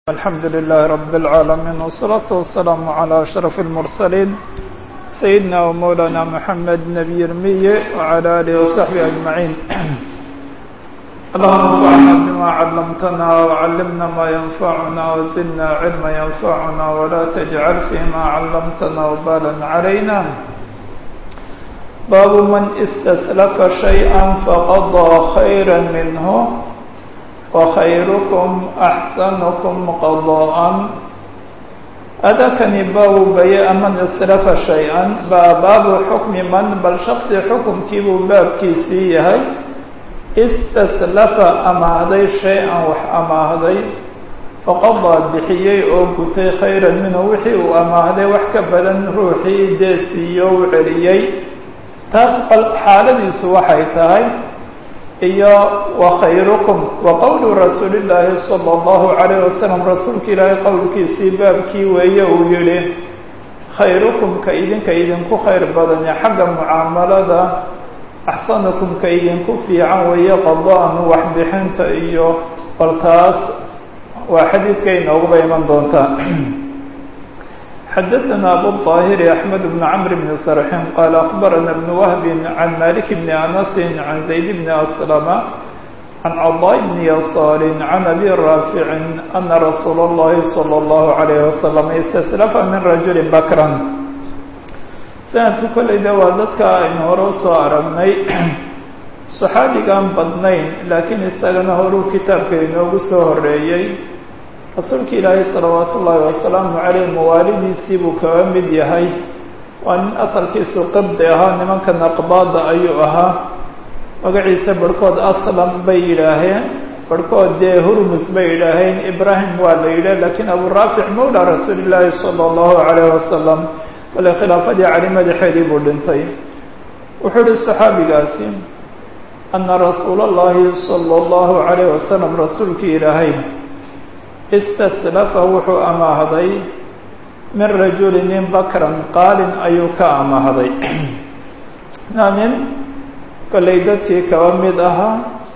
الحمد لله رب العالمين والصلاة والسلام على أشرف المرسلين سيدنا ومولانا محمد نبي المي وعلى آله وصحبه أجمعين اللهم انفعنا بما علمتنا وعلمنا ما ينفعنا وزدنا علما ينفعنا ولا تجعل فيما علمتنا وبالا علينا باب من استسلف شيئا فقضى خيرا منه وخيركم أحسنكم قضاء أدكني باب بياء من استلف شيئا باب حكم من بل شخص حكم كيبو باب كيسيه استسلف أما هذي شيئا وح أما هذي فقضى بحيي أو كتي خيرا منه وحي وأما هذي وحك بدن روحي ديسي وعليي تسقل حالة سوحي تاي iyo wakhayrukum wa qowlu rasuuli llaahi sala allahu calayh wasalam rasuulka ilaahay qowlkiisii baabkii weeye uu yihi khayrukum ka idinka idinku khayr badanya xagga mucaamalada axsanukum ka idinku fiican weeye qada-an waxbixinta iyo bal taas waa xadiidka inooguba iman doontaa xadaثna abu الطاhir أحmed بن cmr بن srxin qال أخbarana بن وهb عan malik بn أنس عan زayd بn أسلم عan cضاء بn yasاr عan أbي rاafiع أna rasuul الlahi slى الlه عalيه وsلم اsتسلفa min rajuli bakra sanadku kolleyda waa dadka aynu hore usoo aragnay صaxaabigaan badnayn laakiin isagana horuu kitaabka inoogu soo horeeyey rasuulka ilaahay salawaatu ullaahi wasalaamu caleyh mawaalidiisii buu kaga mid yahay waa nin asalkiisu qabdi ahaa nimankan aqbaada ayuu ahaa magaciisa barhkood aslam bay yidhaaheen barhkood dee hurmus bay yidhaaheen ibraahim waa la yidhah laakiin abu raafic mawla rasuulillaahi sala allahu calayh wasalam kale khilaafadii cali madaxeedii buu dhintay wuxuu ihi saxaabigaasi ana rasuula allahi sala allahu calayh wasalam rasuulkii ilaahay istaslafa wuxuu amaahday min rajuli nin bakran qaalin ayuu ka amaahday nin kollay dadkii kaba mid ahaa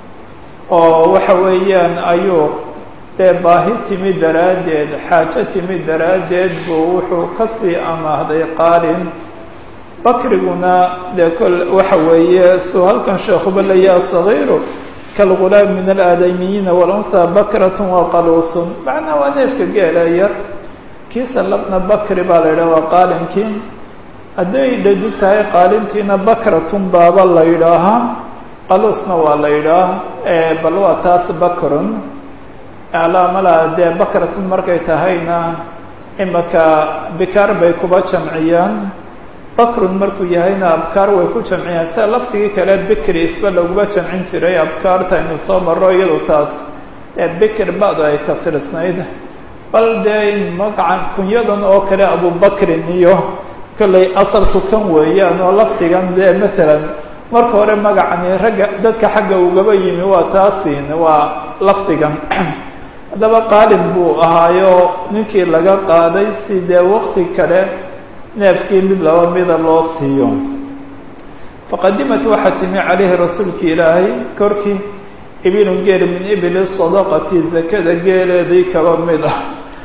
oo waxa weeyaan ayuu dee baahi timi daraaddeed xaajo timi daraaddeed buu wuxuu kasii amaahday qaalin bakriguna dee kol waxa weeye suu halkan sheekhuba layaa sagiiru kalgulaam min alaadamiyiina walunhaa bakratun wa qaluusun macnaa waa neefka geela yar kiisa labna bakri baa la yidhaha waa qaalinkii hadday dhadig tahay qaalintiina bakratun baaba la yidhaahaa qaluusna waa la yidhaah bal waa taas bakrun alaamalaha dee bakratun markay tahayna imaka bikaar bay kuba jamciyaan bakrun markuu yahayna abkaar way ku jamciyaan sida laftigii kale bikri isba laguma jamcin jiray abkaarta aynu soo marro iyadu taas ee bikr ba'du ay kasirisnayd bal dee magacan kunyadan oo kale abubakrin iyo kollay asalku kan weeyaan oo lafdigan dee masalan marka hore magacani ragga dadka xagga ugaba yimi waa taasin waa lafdigan haddaba qaalin buu ahaayo ninkii laga qaaday si dee wakti kale neefkii mid laba mida loo siiyo faqadimat waxaa timi calayhi rasuulki ilaahay korkii ibilun geel min ibili sadaqati zakada geeleedii kaba mid ah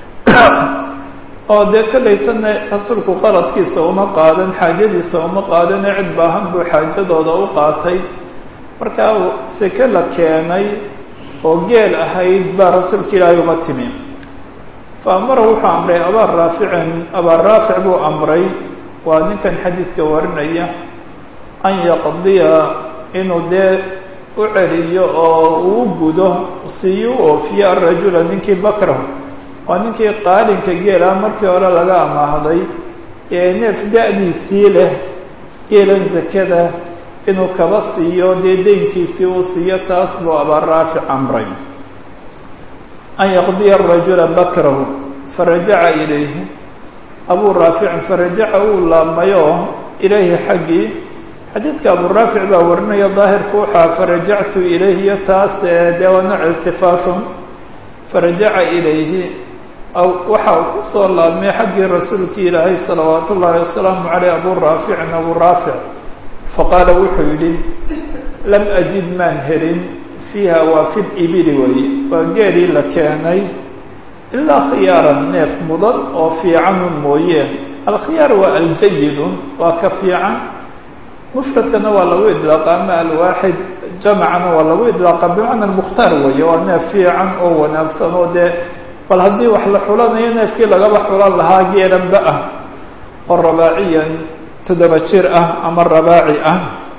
oo dee kolleytana rasuulku qaladkiisa uma qaadan xaajadiisa uma qaadane cid baahan buu xaajadooda u qaatay markaa seke la keenay oo geel ahayd baa rasuulka ilaahay uma timi faamara wuxuu amray abaa raaficin abaa raafic buu amray waa ninkan xadiidka warinaya an yaqdiya inuu dee u celiyo oo uu gudo siiyo u oofiyo arajula ninkii bakrahu waa ninkii qaalinka geela markii hore laga amaahday ee neef da-diisii leh geelan zakada inuu kaba siiyo dee deynkiisii uu siiyo taas buu abaa raafic amray an yaqdiya arajula bakrahu farajaca ilayhi abuu raaficin farajaca uu laabmayoo ilayhi xaggii xadiidka abuu raafic baa warinaya daahirku waxaa farajactu ilayhiyo taas dee waa nooc iltifaatun farajaca ilayhi waxa uu ku soo laabmay xaggii rasuulkii ilaahay salawaatu ullaahi wasalaamu caleyh abuu raaficin abuu raafic faqaala wuxuu yidhi lam ajid maan helin fiiha waa fi libili weeye waa geelii la keenay ilaa khiyaaran neef mudan oo fiicanun mooye alkhiyaar waa aljayidun waa ka fiican mufradkana waa lagu idlaaqa ama alwaaxid jamcana waa lagu idlaaqa bimacna mukhtaar weeye waa neef fiican oo wanaagsan oo dee bal haddii wax la xulanayo neefkii lagaba xulan lahaa geeranba ah oo rabaaciyan toddoba jir ah ama rabaaci ah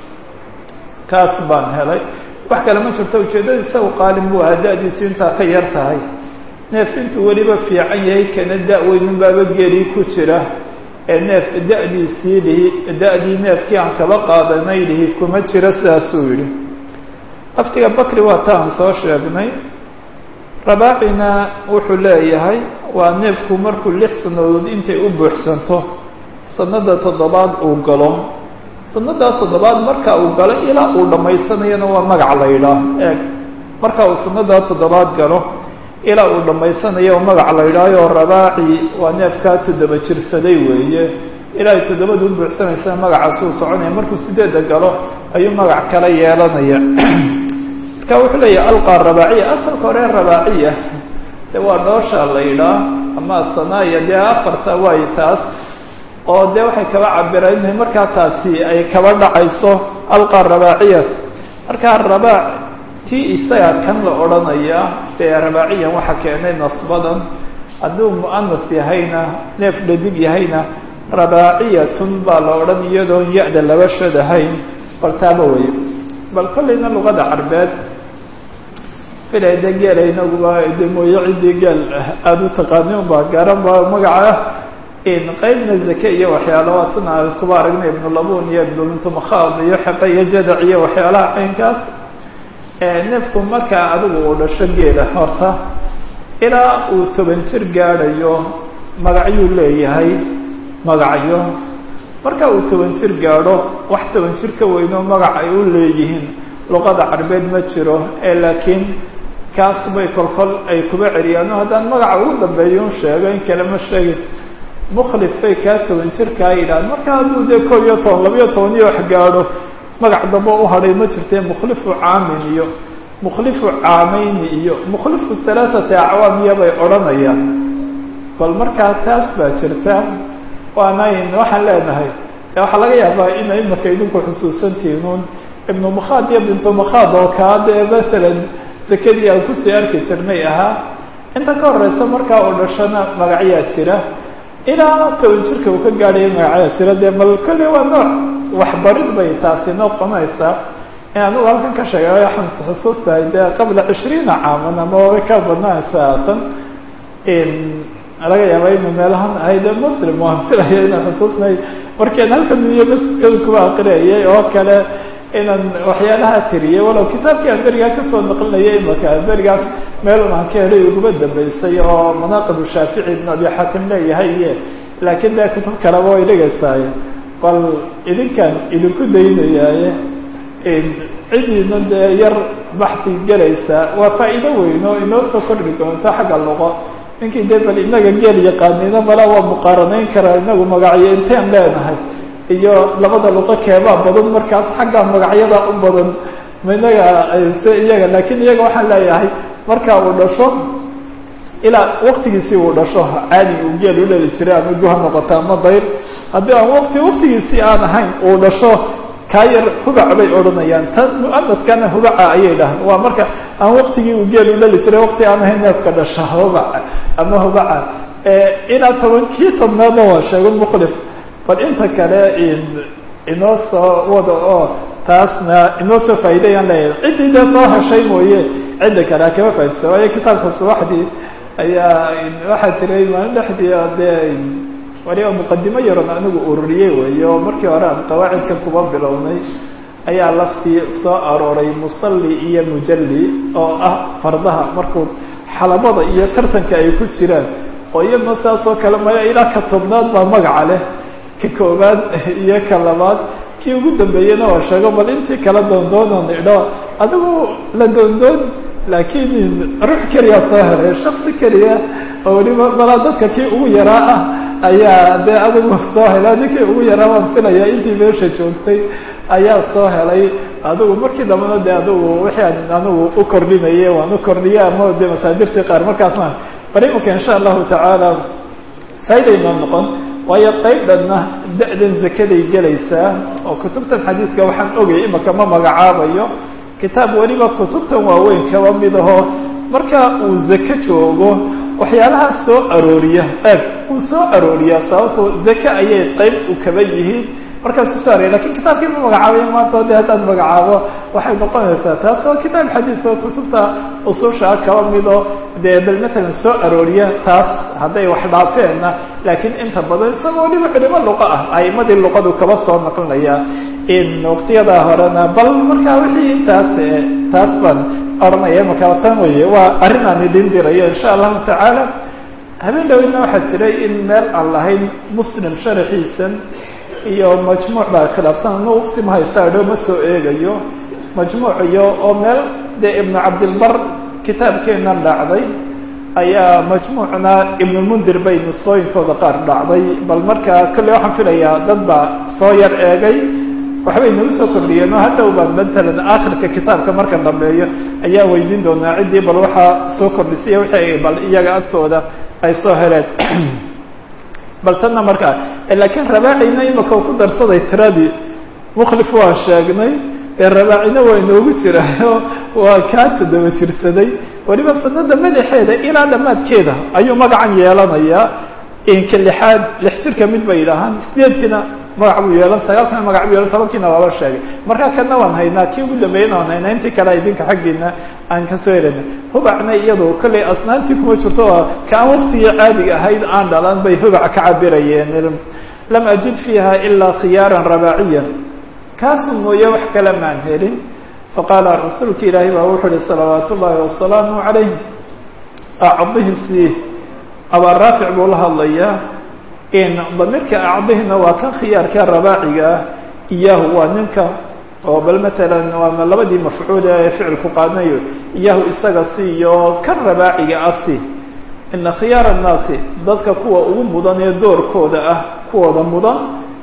kaas baan helay wax kale ma jirto ujeeddada isagu qaalin buu ahaa da-diisu intaa ka yar tahay neef intuu weliba fiican yahay kana da-weynin baaba geeri ku jira ee neef da-diisii lihi da-dii neefkii aan kaba qaadanay lihi kuma jiro sidaasuu yidhi laftiga bakri waa ta aan soo sheegnay rabaacina wuxuu leeyahay waa neefku markuu lix sannadood intay u buuxsanto sanada toddobaad uu galo sanadaa toddobaad marka uu galo ilaa uu dhammaysanayana waa magac la yidhaah eeg marka uu sanadaa toddobaad galo ilaa uu dhammaysanayo magac la yidhaayo rabaaci waa neefkaa toddoba jirsaday weeye ilaa ay toddobada u buuxsanaysa magacaasuu soconaya markuu sideedda galo ayuu magac kala yeelanaya marka wuxuu leeyahay alqa rabaaciya asalka hore rabaaciya de waa dhoosha la yidhaah ama asanaaya dee afarta waayo taas oo dee waxay kaba cabireen inay markaa taasi ay kaba dhacayso alqa rabaaciyat markaa rabaac tii isaga kan la odhanaya dee rabaaciyan waxa keenay nasbadan hadduu mu'anas yahayna neef dhadig yahayna rabaaciyatun baa la odhan iyadoon ya-da laba shadahayn bal taaba weeye bal kollayna luqada carbeed filay de geela inaguba de mooye ciddii geel aada u taqaani unbaa garan ba magaca qaybna zake iyo waxyaala waatan aan kuba aragnay ibnulabun iyo ibnuluntumakhaad iyo xeqe iyo jadac iyo waxyaalaha caynkaas neefku markaa adigu uu dhasho geela horta ilaa uu toban jir gaadhayo magacyuu leeyahay magacyo marka uu toban jir gaadho wax toban jir ka weynoo magac ay u leeyihiin luqada carbeed ma jiro ee laakiin kaas bay kolkol ay kuba celiyaano haddaan magaca ugu dambeeyo un sheego in kale ma sheegin mukhlif bay kaa toban jirkaa yidhahan marka hadduu dee koob iyo toban labiyo toban iyo wax gaadho magac damba u hadhay ma jirtee mukhlifu caamin iyo mukhlifu caamayni iyo mukhlifu halaathati acwaamiya bay odhanayaan bal markaa taas baa jirta waanayn waxaan leenahay waxaa laga yaabaa ina imaka idinku xusuusantihiin un ibnu makhaad iyo bintu makhaad oo kaa dee masalan sekadii aan kusii arki jirnay ahaa inta ka horeysa markaa oo dhashana magacyaa jira ilaa toban jirka uu ka gaadhaya magacyaa jira dee bal kolley waa nooc waxbarid bay taasi noqonaysaa in anigu halkan ka sheegay waxaan xusuustahay dee qabla cishriina caaman ama way ka badnaanaysaa haatan laga yaaba inu meelahan ahayd muslim waan filaya inaan xusuusnay markian halkan iyo masjidkada kuba aqriyayay oo kale inaan waxyaalaha tiriyay walow kitaabkii aan berigaa kasoo naqlinayay imaka berigaas meelun aan ka helay uguba dambeysay oo manaaqib shaafici ibn abi xatim leeyahay iyo laakiin dee kutub kaleba way dhigaysaay bal idinkaan idinku daynayaaye cidiina dee yar baxdi gelaysa waa faa'iido weyn oo inoo soo kordhi doonto xagga luqo ninkii dee bal inaga geel yaqaanina mala waa muqaaranayn karaa inagu magacyo inteen leenahay iyo labada luqo keebaa badan markaas xagga magacyada u badan ma inaga se iyaga laakiin iyaga waxaan leeyahay marka uu dhasho ilaa waktigiisii uu dhasho caadi uu geel u dhali jiray ama guha noqota ama dayr haddii aan wati waktigiisii aan ahayn uu dhasho kaa yar hubac bay odhanayaan tan mu'anadkana hubaca ayay dhahaan waa marka aan waktigii uu geel u dhali jiray wakti aan ahayn neefka dhasha hubaca ama hubaca ilaa tobankii tobnaadna waa sheego mukhlif bal inta kale inoo soo wada oo taasna inoo soo faa'iidayaan leeyahay ciddii dee soo heshay mooye cidda kale ha kama faa'idaysa waayo kitaabka subaxdii ayaa waxaa jiray maalin dhexdii dee waliba muqadimo yaron anigu ururiyey weeye oo markii hore aan qawaacidka kuba bilownay ayaa laftii soo arooray musalli iyo mujalli oo ah fardaha markuu xalabada iyo tartanka ay ku jiraan oo iyadna saas oo kale maya ilaa ka tobnaad baa magaca leh ka koobaad iyo ka labaad kii ugu dambeeyena waa sheego bal intii kala doondoonan idho adigu la doondoon laakiin ruux keliya soo helay shaksi keliya oo weliba balaa dadka kii ugu yaraa ah ayaa dee adigu soo helay ninkii ugu yaraa waan filaya intii meesha joogtay ayaa soo helay adigu markii dambana de adigu wixii aan anigu u kordhinayay waan u kordhiyay ama de masaadirtii qaar markaasna bal imanka insha allahu tacaala faa'idaynoo noqon waayo qaybdhanna da-dan zakaday gelaysaa oo kutubtan xadiidka waxaan ogay imanka ma magacaabayo kitaab weliba kutubtan waaweyn kaba mid ahoo marka uu zake joogo waxyaalahaas soo arooriya eeg uu soo arooriyaa sababto zake ayay qayb u kaba yihiin markaasu soo arooriya lakin kitaabkii ma magacaabayo maanta de haddaan magacaabo waxay noqonaysaa taas oo kitaab xadiidka kutubta usushaa kaba mido dee bal matalan soo arooriya taas hadday wax dhaafeenna laakiin inta badan isagoo waliba culimo luqa ah aimadii luqadu kaba soo naqlinaya in waqtiyadaa horena bal markaa wixii intaas taas baan oranaya markaa tan weye waa arrin aan idin dirayo insha allahu tacaala habeen dhaweyna waxaa jiray in meel aan lahayn muslim sharaxiisan iyo majmuuc baa khilaafsan ma waqti ma haysta dho ma soo eegayo majmuuc iyo oo meel dee ibnu cabdilbar kitaabkeenan dhacday ayaa majmuucna ibnulmundir bay nusqooyinkooda qaar dhacday bal markaa kolley waxaan filayaa dad baa soo yar eegay waxbay nagu soo kordhiyeen oo hadhow baan matalan aakhirka kitaabka markan dambeeyo ayaa weydiin doonaa ciddii bal waxaa soo kordhisay wixii bal iyaga agtooda ay soo heleen bal tanna markaa laakiin rabaacina imaka ku darsaday tiradii mukhlif waan sheegnay ee rabaacina waa inoogu jiraayo waa kaa toddoba jirsaday weliba sanada madaxeeda ilaa dhammaadkeeda ayuu magacan yeelanayaa inka lixaad lix jirka mid bay yidhaahaan sideedkiina magac buu yeelan sagaalkana magac buu yeelan tobankiina waaba sheegay markaa kana waan haynaa kii ugu dambeeyana waan haynaa intii kale idinka xaggiina aan kasoo helana hubacna iyadu kollay asnaantii kuma jirto oo kaan waktigii caadiga ahayd aan dhalan bay hubac ka cabirayeen lam ajid fiiha ilaa khiyaaran rabaaciyan kaasu mooye wax kale maan helin faqaala rasuulka ilaahay baa wuxuu uhi salawaat ullaahi wasalaamu calayh acdihi sii abaa raafic buu la hadlayaa in damiirka acdihina waa kan khiyaarka rabaaciga ah iyaahu waa ninka oo bal matalan waa labadii mafcuul ee ficilku qaadanayo iyaahu isaga si iyo kan rabaaciga ah si ina khiyaar annaasi dadka kuwa ugu mudan ee doorkooda ah kuwooda mudan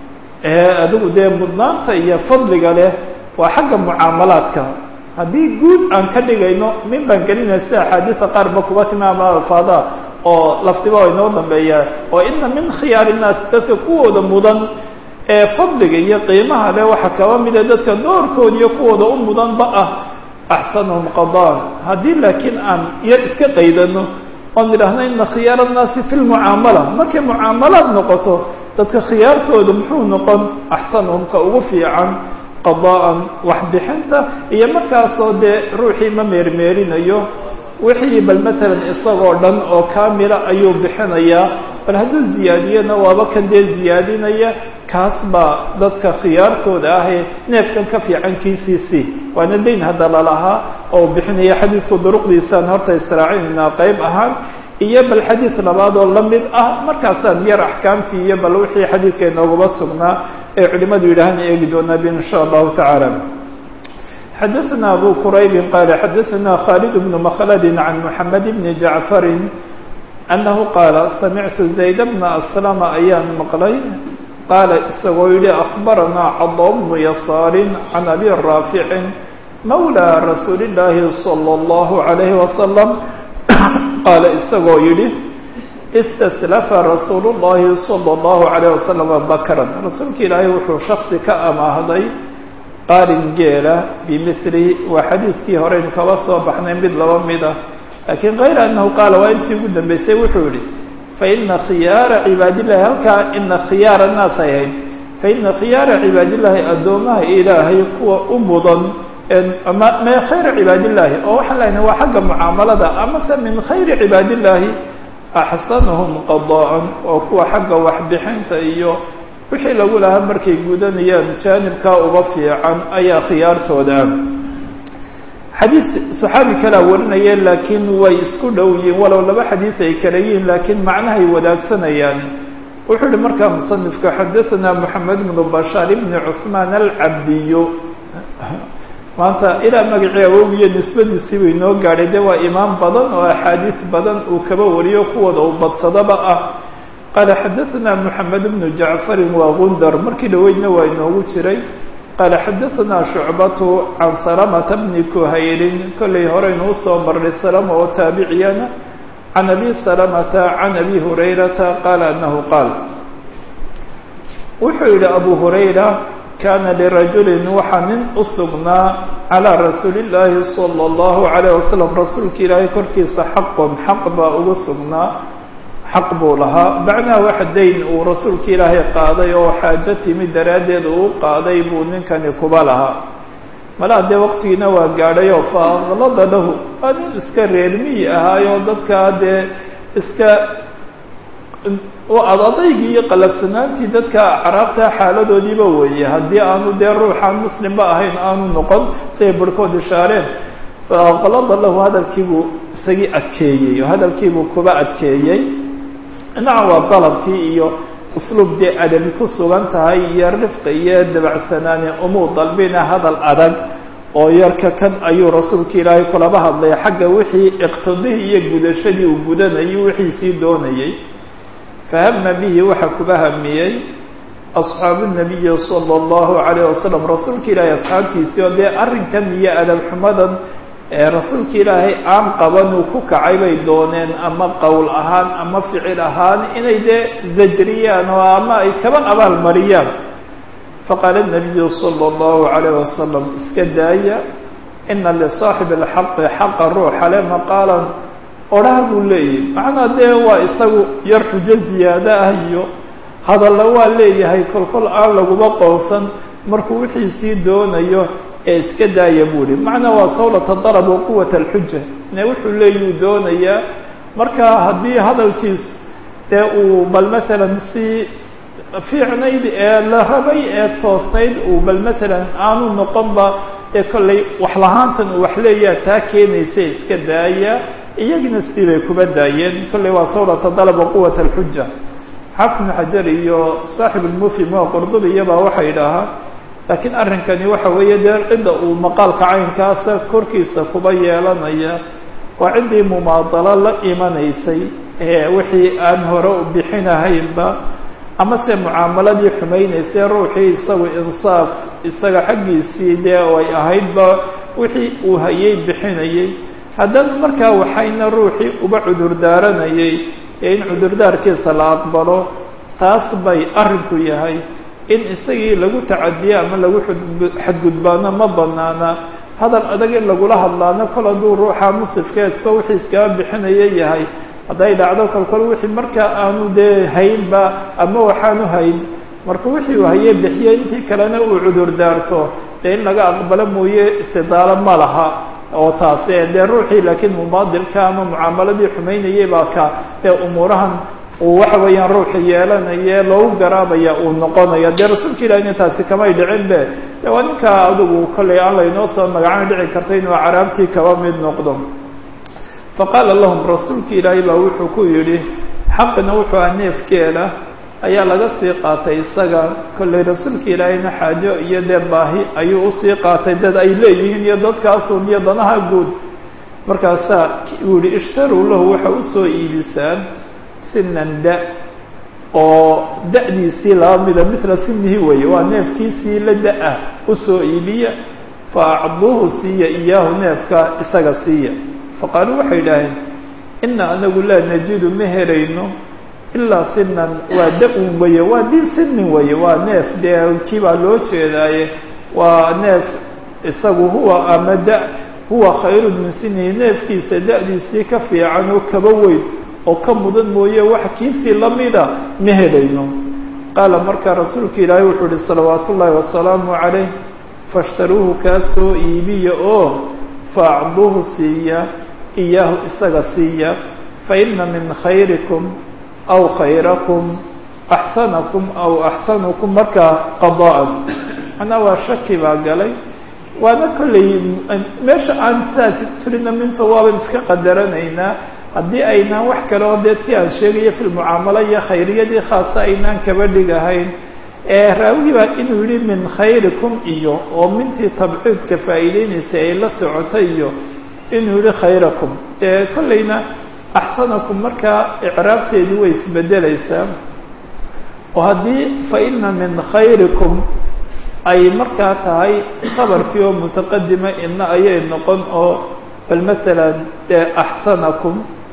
ee adigu dee mudnaanta iyo fadliga leh waa xagga mucaamalaadka haddii guud aan ka dhigayno min baan gelinaya sida axaadiisa qaarba kuba timaama alfaada oo laftiba inoo dambeeyaa oo ina min khiyaari innaas dadka kuwooda mudan ee fadliga iyo qiimaha leh waxaa kaba mida dadka doorkooda iyo kuwooda u mudanba ah axsanuhum qadaan haddii laakiin aan yar iska qaydano oon idhaahno ina khiyaar annaasi fi lmucaamala markay mucaamalaad noqoto dadka khiyaartooda muxuu noqon axsanuhum ka ugu fiican qada'an waxbixinta iyo markaasoo dee ruuxii ma meermeerinayo wixii bal matalan isagoo dhan oo kaamila ayuu bixinayaa bal hadduu ziyaadiyana waaba kan dee ziyaadinaya kaas baa dadka khiyaartooda ah ee neefkan ka fiican kiisiisii waana dayn hadda lalahaa oo bixinaya xadiidku duruqdiisaan horta israacinaynaa qayb ahaan iyo bal xadiid labaad oo la mid ah markaasaan yar axkaamtii iyo bal wixii xadiidka inoogaba sugnaa ee culimadu yidhaahaan eegi doonaa bi in sha allahu tacaala xadaثna abu quraybi qala xadaثna khalid bn mklad can mحamed bn jaعfari anahu qaala samictu zayd bna aslama ayaan maqlay qaala isagoo yihi akbaranaa cada bnu yasaari can abi raafici mawlى rasuuli اllaahi salى اllahu عalayhi wasalam qaala isagoo yihi istaslafa rasuulu اllahi salى اllahu عalayh wasalam bakran rasuulka ilaahay wuxuu shaksi ka amaahday qaalin geela bimili waa xadiidkii horeynu kaba soo baxnay mid laba mid ah laakiin kayra annahu qaala waa intii ugu dambeysay wuxuu yihi faina khiyaara cibaadillahi halkaa ina khiyaara naas ay ahayd faina khiyaara cibaadillaahi addoomaha ilaahay kuwa u mudan mee khayra cibaadillaahi oo waxaan lehnahay waa xagga mucaamalada amase min khayri cibaadillaahi axsanuhum qada'an oo kuwa xagga waxbixinta iyo wixii lagu lahaa markay gudanayaan jaanibkaa uga fiican ayaa khiyaartooda ah xadiid saxaabi kalaa warinaya laakiin way isku dhow yihiin walow laba xadiid ay kala yihiin laakiin macnahay wadaagsanayaan wuxuu yihi markaa musanifka xadaثana moxamed bnu bashaar bni cuثmaan alcabdiyo maanta ilaa magacii awogiyo nisbadiisii bay noo gaadhay de waa imaam badan oo axaadiis badan uu kaba wariyo kuwooda uu badsadaba ah qaala xadaثna moxamed bnu jacfari waa gundar markii dhaweydna waa inoogu jiray qaala xadaثna shucbatu can salamata bni kuhayrin kollay horeynu usoo marnay salama oo taabiciyana can abi salamata can abi hurayrata qaala anahu qaal wuxuu yidhi abu hurayra kaana lirajulin waxaa nin u sugnaa calىa rasuuli اllaahi salى اllahu عalayه wasalam rasuulka ilaahay korkiisa xaqon xaq baa ugu sugnaa xaq buu lahaa macnaha wax dayn uu rasuulka ilaahay qaaday oo xaajo timi daraaddeed uu qaaday buu ninkani kuba lahaa malaa dee waqtigiina waa gaadhay oo faaklada lahu waa nin iska reermiyi ahaayoo dadkaa dee iska ad adaygii iyo qalafsanaantii dadka acraabta xaaladoodiiba weeye haddii aanu dee ruuxaan muslimba ahayn aanu noqon siay barhkood ishaareen faaklada lahu hadalkiibuu isagii adkeeyey oo hadalkiibuu kuba adkeeyey dhinaca waa dalabkii iyo usluub dee adabi ku sugan tahay iyo rifqi iyo dabacsanaani umuu dalbina hadal adag oo yarka kan ayuu rasuulka ilaahay kulaba hadlay xagga wixii iqtidihii iyo gudashadii uu gudanayay wixii sii doonayey fahama bihi waxaa kuba hamiyey asxaabu nabiyi sala allahu calayh wasalam rasuulka ilaahay asxaabtiisii oo dee arrinkan iyo adab xumadan ee rasuulka ilaahay aan qaban uu ku kacay bay dooneen ama qowl ahaan ama ficil ahaan inay dee zajriyaan oo ama ay kaba abaal mariyaan faqaala nabiyu sala allahu calayh wasalam iska daaya ina lisaaxibi alxaqi xaqa ruuxa le maqaalan odhaha buu leeyahay macnaa dee waa isagu yar xujo ziyaado ah iyo hadalla waa leeyahay kolkol aan laguba qoonsan markuu wixii sii doonayo ee iska daaya buu ihi macnaa waa sawlata darab wa quwat alxuja ne wuxuu leeyuu doonayaa marka haddii hadalkiis dee uu bal matalan si fiicnayd ee la rabay ee toosnayd uu bal matalan aanu noqonba ee kollay wax lahaantan uu wax leeyaha taa keenaysa iska daaya iyagina sidii bay kuba daayeen kollay waa sawlata dalab wa quwat alxuja xafid bnu xajar iyo saaxib lmufhim oo qurdubi iyabaa waxay idhaahaa laakiin arrinkani waxa weeye dee cidda uu maqaalka caynkaasa korkiisa kuba yeelanaya waa ciddii mumaadalo la imanaysay ee wixii aan hore u bixinahaynba ama se mucaamaladii xumaynaysay ruuxii isagu insaaf isaga xaggiisii dee ay ahaydba wixii uu hayay bixinayay haddana markaa waxayna ruuxii uba cudur daaranayay ee in cudurdaarkiisa la aqbalo taas bay arrinku yahay in isagii lagu tacadiyo ama lagu xadgudbaano ma banaana hadal adag in lagula hadlaano kol hadduu ruuxa musifka iska wixii iskaba bixinaya yahay hadday dhacdo kolkol wixii markaa aanu dee haynba ama waxaanu hayn marka wixii uu haye bixiye intii kalena uu cudur daarto dee in laga aqbalo mooye istidaalo ma laha oo taasi dee ruuxii laakiin mumaadilka ama mucaamaladii xumaynayay baa ka dee umuurahan uu waxa weeyaan ruuxu yeelanaye loogu garaabaya uu noqonaya dee rasuulka ilahina taasi kamay dhicin be de waa ninkaa adigu kollay aan laynoo soo magacan dhici karta inuu caraabtii kaba mid noqdo faqaala lahum rasuulka ilaahay baa wuxuu ku yidhi xaqina wuxuu ah neefkeela ayaa laga sii qaatay isaga kollay rasuulka ilaahayna xaajo iyo dee baahi ayuu usii qaatay dad ay leeyihiin iyo dadkaasun iyo danaha guud markaasaa uu yihi ishtaruu lahu waxa usoo iibisaan sinan da oo da'diisii laba mida mila sinihi weeye waa neefkiisii la da-ah usoo iibiya fa acduuhu siiya iyaahu neefka isaga siiya faqaaluu waxay idhaaheen ina anagu laa najidu ma helayno ilaa sinan waa da-un weye waa dii sinin weye waa neef dee kii baa loo jeedaaye waa neef isagu huwa ama da huwa khayrun min sinihi neefkiisa da-diisii ka fiican oo kaba weyn oo ka mudan mooye wax kiisii lamida ma helayno qaala markaa rasuulka ilaahay wuxuu ihi salawaatu ullaahi wasalaamu calayh fashtaruuhu kaa soo iibiya oo faacduuhu siiya iyaahu isaga siiya faina min khayrikum aw khayrakum axsanakum aw axsanukum markaa qada'an macnaa waa shaki baa galay waana kollay meesha aan sidaasi tirina minta waaban iska qadaranaynaa haddii aynaan wax kale oo dee ti aan sheegayo fi lmucaamalo iyo khayriyadii khaasa aynaan kaba dhigahayn ee raawigii baa inuu yihi min khayrikum iyo oo mintii tabciidka faa'iideynaysay ay la socotay iyo inuu yihi khayrakum ee kollayna axsanakum markaa icraabteedii way isbedelaysaa oo haddii fa ina min khayrikum ay markaa tahay khabarkii oo mutaqadima ina ayay noqon oo bal masalan dee axsanakum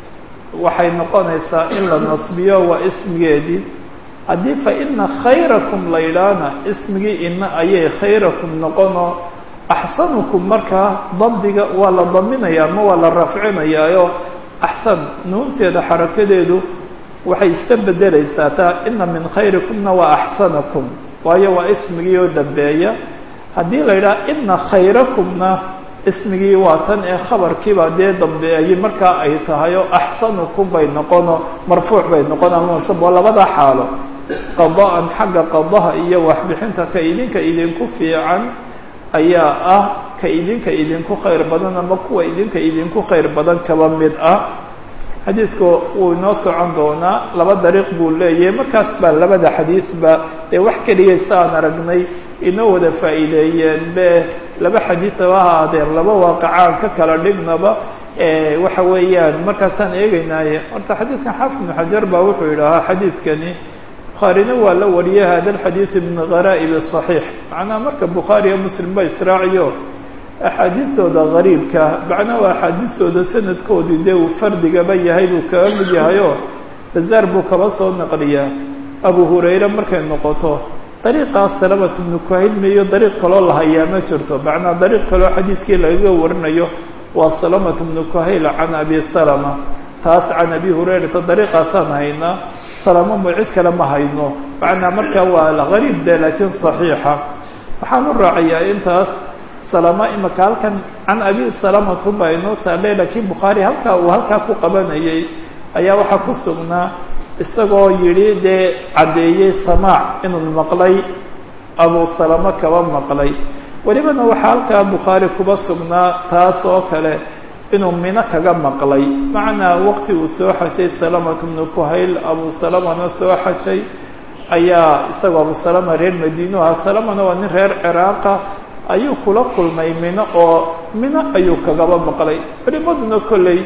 waxay noqonaysaa in la nasbiyo waa ismigeedii haddii fa ina khayrakum la yidhaahna ismigii ina ayay khayrakum noqonoo axsanukum markaa dabdiga waa la daminaya ama waa la rafcinayaayo axsan nuunteeda xarakadeedu waxay iska bedelaysaa taa ina min khayrikumna waa axsanakum waayo waa ismigii oo dambeeya haddii la yidhaha ina khayrakumna ismigii waa tan ee khabarkiiba dee dambeeyey markaa ay tahay oo axsanukum bay noqono marfuuc bay noqon ama mansab waa labada xaalo qada'an xagga qadaha iyo waxbixinta ka idinka idinku fiican ayaa ah ka idinka idinku khayr badan ama kuwa idinka idinku khayr badan kaba mid ah xadiidku wuu inoo socon doonaa laba dariiq buu leeyahay markaas baa labada xadiidba ee wax keliya saan aragnay inoo wada faa'iideeyeen be laba xadiidaba ha ahaadeen laba waaqicaan ka kala dhignaba waxa weeyaan markaasaan eegeynaaye horta xadiidkan xaafid ibnu xajar baa wuxuu yidhaahaa xadiidkani bukhaarina waa la wariyay hada alxadiid min ghara'ib صaxiix macnaha marka bukhaari iyo muslim ba israaciyo axaadiistooda gariibka macnaha waa axaadiistooda sanadkoodii dee uu fardigaba yahay buu kaga mid yahayo bazaar buu kaba soo naqliyaa abu hurayre markay noqoto dariiqaas salamat ibnu kuhaylma iyo dariiq kaloo la hayaa ma jirto macnaa dariiq kaloo xadiidkii lagaga warinayo waa salamat ibnu kuhayl can abi salama taas can abi hurayrata dariiqaasaan haynaa salamo mo cid kale ma hayno macnaa markaa waa gariib de laakiin صaxiixa waxaan u raacayaa intaas salama imaka halkan can abi salamatu baa inoo taale laakiin bukhaari halkaa uu halkaa ku qabanayay ayaa waxaa ku sugnaa isagoo yidhi dee caddeeyey samaac inuu maqlay abu salama kaba maqlay welibana waxaa halkaa bukhaari kuba sugnaa taas oo kale inuu mino kaga maqlay macnaa waqti uu soo xajay salamatu bnu kuhayl abu salamana soo xajay ayaa isagoo abu salama reer madiinu aha salamana waa nin reer ciraaqa ayuu kula kulmay mino oo mino ayuu kagaba maqlay culimaduna kolley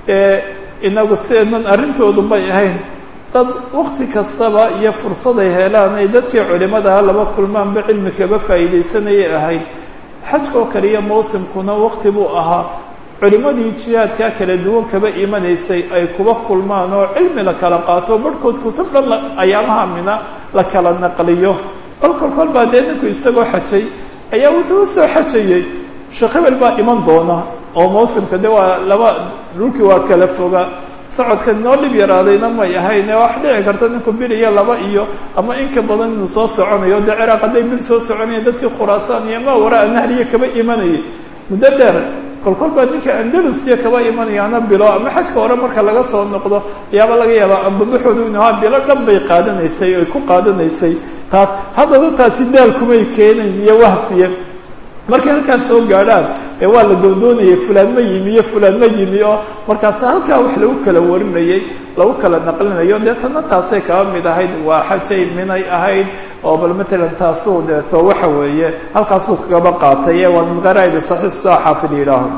inagu sideednan arrintoodu may ahayn dad wakti kastaba iyo fursaday helaan ay dadkii culimadaha laba kulmaanba cilmi kaba faa'iidaysanayay ahayd xajkoo kale iyo mawsimkuna wakti buu ahaa culimadii jihaadkaa kala duwan kaba imanaysay ay kuba kulmaan oo cilmi la kala qaato barhkood kutub dhan ayaamaha mina la kala naqliyo kolkol kol baa dee ninku isagoo xajay ayaa wuxuu usoo xajayey sheekh hebel baa iman doona oo mawsimka de waa laba dhulkii waa kala foga socodka noo dhib yaraadayna may ahayn wax dhici karta ninku bil iyo laba iyo ama inka badan inuu soo soconayo dee ciraaq hadday bil soo soconaya dadkii khuraasaan iyo maa waraa nahriya kaba imanayay muddo dheer kolkol baa ninka andalusiya kaba imanayaana bilo ama xajka hore marka laga soo noqdo ayaaba laga yaabaa ambabaxoodu inu ahaa bilo dhan bay qaadanaysay oy ku qaadanaysay taas haddaba taasi daalkumay keenayn iyo wahsiya markay halkaas soo gaadhaan ee waa la doondoonayay fulaan ma yimi iyo fulaan ma yimi oo markaas halkaa wax lagu kala warinayay lagu kala naqlinayo dee tana taasay kaba mid ahayd waa xajay minay ahayd oo bal matalan taasuu deeto waxa weeye halkaasuu kagaba qaatay ee waa min gharaa'ibi saxiix sidaa xaafid yidhaaho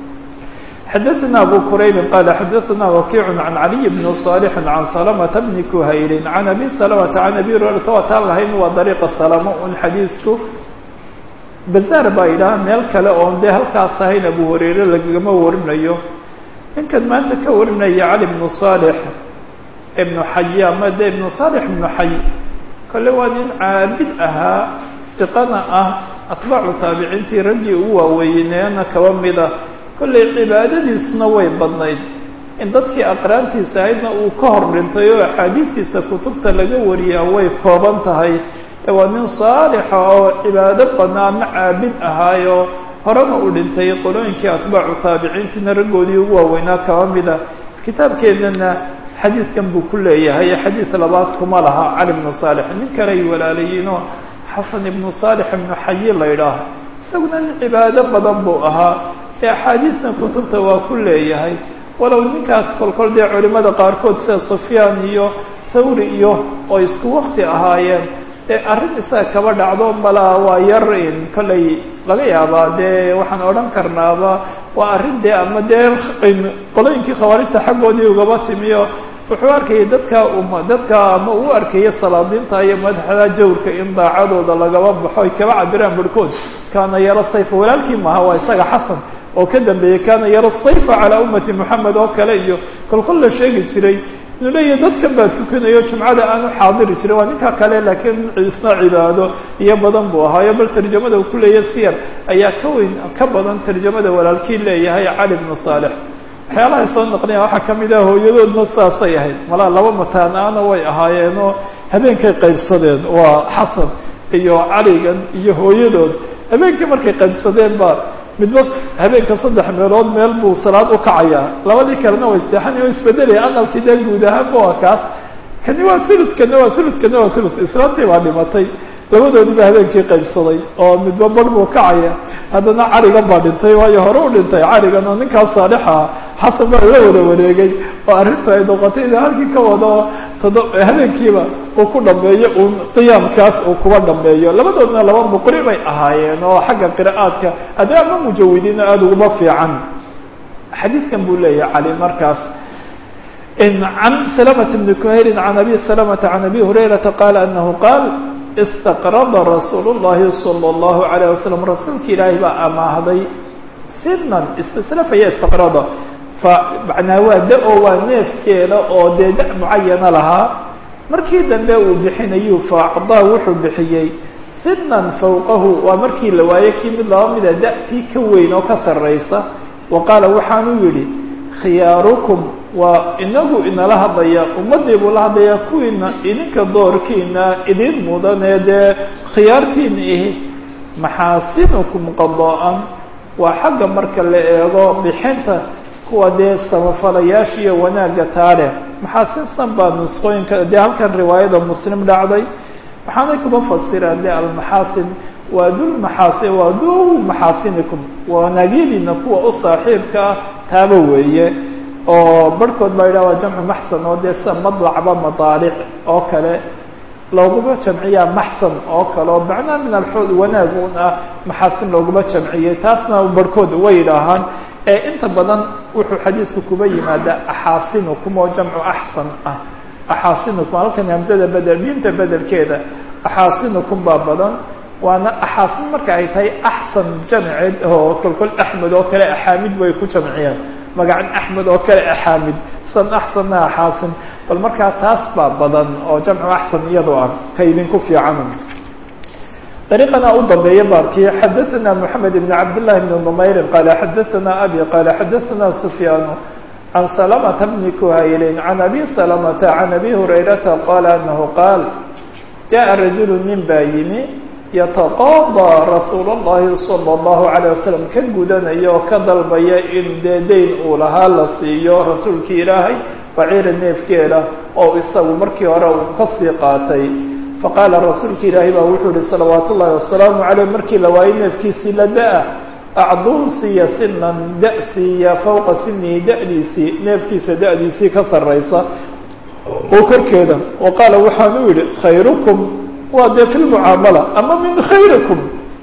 xadaثna abu quraybi qala xadaثna wakiic can caliy bni صaalix can salamata bni kuhayli can abi salamata can abi hurayrata waataan lahayn waa dariiqa salamo un xadiidku bazaar baa yidhaha meel kale oon dee halkaas ahayn abu hurayre lagama warinayo ninkan maanta ka warinaya cali bnu saalix ibnu xay ama de ibnu saalix ibnu xay kole waa nin caabid ahaa siqana ah atbaacu taabiciintii raggii ugu waaweyneena kaba mida kollay cibaadadiisuna way badnayd in dadkii aqraantiisa ahaydna uu ka hor dhintay oo axaadiistiisa kutubta laga wariyaa way kooban tahay waa nin saalixa oo cibaado badnaa ama caabid ahaayo horena u dhintay qolooyinkii atbaacu taabiciintiina raggoodii ugu waaweynaa kaba mida kitaabkeennana xadiidkan buu ku leeyahay xadiid labaad kuma laha cali bnu saalix nin kale ay walaalayiinoo xasan ibnu saalix ibnu xayi la ydhaah isaguna nin cibaado badan buu ahaa ee axaadiisna kutubta waa ku leeyahay walow ninkaas kolkol dee culimada qaarkood sida sufyaan iyo thawri iyo oo isku wakti ahaayeen dee arrin isaga kaba dhacdo malaa waa yar kollay laga yaabaa dee waxaan odhan karnaaba waa arrin dee ama dee qolooyinkii khawaarijta xaggoodii ugaba timiyo wuxuu arkayay dadka um dadka ama uu arkaya salaadiinta iyo madaxda jawrka in daacadooda lagaba baxo ay kaba cabiraan barhkood kaana yaro sayfa walaalkii maaha waa isaga xasan oo ka dambeeyey kaana yaro sayfa calaa ummati moxamed oo kale iyo kolkol la sheegi jiray inuu leeyahy dadkan baa tukanayo jumcada aanu xaadiri jirin waa ninka kale laakiin isna cibaado iyo badan buu ahaayo bal tarjamada uu ku leeyahay siyar ayaa ka weyn ka badan tarjamada walaalkii leeyahay cali bnu saalex waxyaalahay soo naqliya waxaa ka mid ah hooyadoodna saasay ahayd malaa laba mataan-aana way ahaayeenoo habeenkay qaybsadeen waa xasan iyo caligan iyo hooyadood habeenkii markay qaybsadeen ba midba habeenka saddex meelood meel buu salaad u kacayaa labadii kalena way seexanaya o isbedelaya aqalkii dee guud ahaanba waa kaas kani waa ulud kana waa ulud kana waa ulud islaantii baa dhimatay labadoodiba habeenkii qaybsaday oo midba bar buu kacaya haddana caligan baa dhintay waayo hore u dhintay caligan oo ninkaas saalixa xasan baa la wada wareegay oo arrintu ay noqotay ina halkii ka wado todo habeenkiiba uu ku dhameeyo uun qiyaamkaas uu kuba dhameeyo labadoodna laba muqri bay ahaayeen oo xagga qira'aadka ade ama mujawidiina aada uguma fiican xadiidkan buu leeyahay cali markaas can salamة bni kuhayrin can abi salamata can abi hurayrata qaala anahu qaal istaqrada rasuul الlahi salى الlahu عalيه wasalam rasuulka ilaahay baa amaahday sinan istislafaya istaqrada fa macnaa waa da-o waa neefkeeda oo dee da mucayana lahaa markii dambe uu bixinayuu faacdaa wuxuu bixiyey sinan fawqahu waa markii la waayo kii mid laba mida da-tii ka weyn oo ka sarraysa wa qaala waxaanuu yidhi khiyaarukum waa inagu inala hadlaya ummaddii buu la hadlayaa kuwiina idinka doorkiina idin mudanee dee khiyaartiina ihi maxaasinukum qadaa-an waa xagga marka la eego bixinta kuwa dee samafalayaasha iyo wanaagga taale maxaasinsan baa nusqooyinka dee halkan riwaayada muslim dhacday waxaanay kuma fasiraan de almaxaasin waa dul maxaasi waa dul maxaasinikum wanaagyadiina kuwa u saaxiibka ah taaba weeye oo barhkood baa yidhah waa jamcu maxsan oo dee sida madlacba madaalic oo kale looguma jamciyaa maxsan oo kale oo macnaha min alxood wanaag un ah maxaasin looguma jamciyey taasna barhkood way yidhaahaan ee inta badan wuxuu xadiidku kuba yimaadaa axaasinukum oo jamcu axsan ah axaasinukum halkan hamsada bedel diinta bedelkeeda axaasinukum baa badan waana axaasin marka ay tahay axsan jamceed oo kolkol axmed oo kale axaamid bay ku jamciyeen magacan axmed oo kale axaamid san axsanna axaasin bal markaa taas baa badan oo jamcu axsan iyadoo ah ka idinku fiican dariiqana u dambeeya baabkii xadaثana moxamed ibn cabdillahi bn numayrin qaala xadaثana abi qaala xadaثana sufyaanu can salamata bni kuhaylin can abi salamata can abi hurayrata qaala anahu qaal jaءa rajulu nin baa yimi yataqaadaa rasuul اllahi salى اllahu عalيه wasalam ka gudanaya oo ka dalbaya in dee dayn uu lahaa la siiyo rasuulkii ilaahay baciira neefkeeda oo isagu markii hore uu kasii qaatay faqaala rasuulka ilaahay baa wuxuu yihi salawaat ullahi wasalaamu caleyh markii la waayey neefkiisii la da-a acduu siiya sinan da siiya fawqa sinihi da'diisii neefkiisa da'diisii ka sarraysa oo korkeeda wa qaala waxaanu yidhi khayrukum waa dee fi lmucaamala ama min khayrikum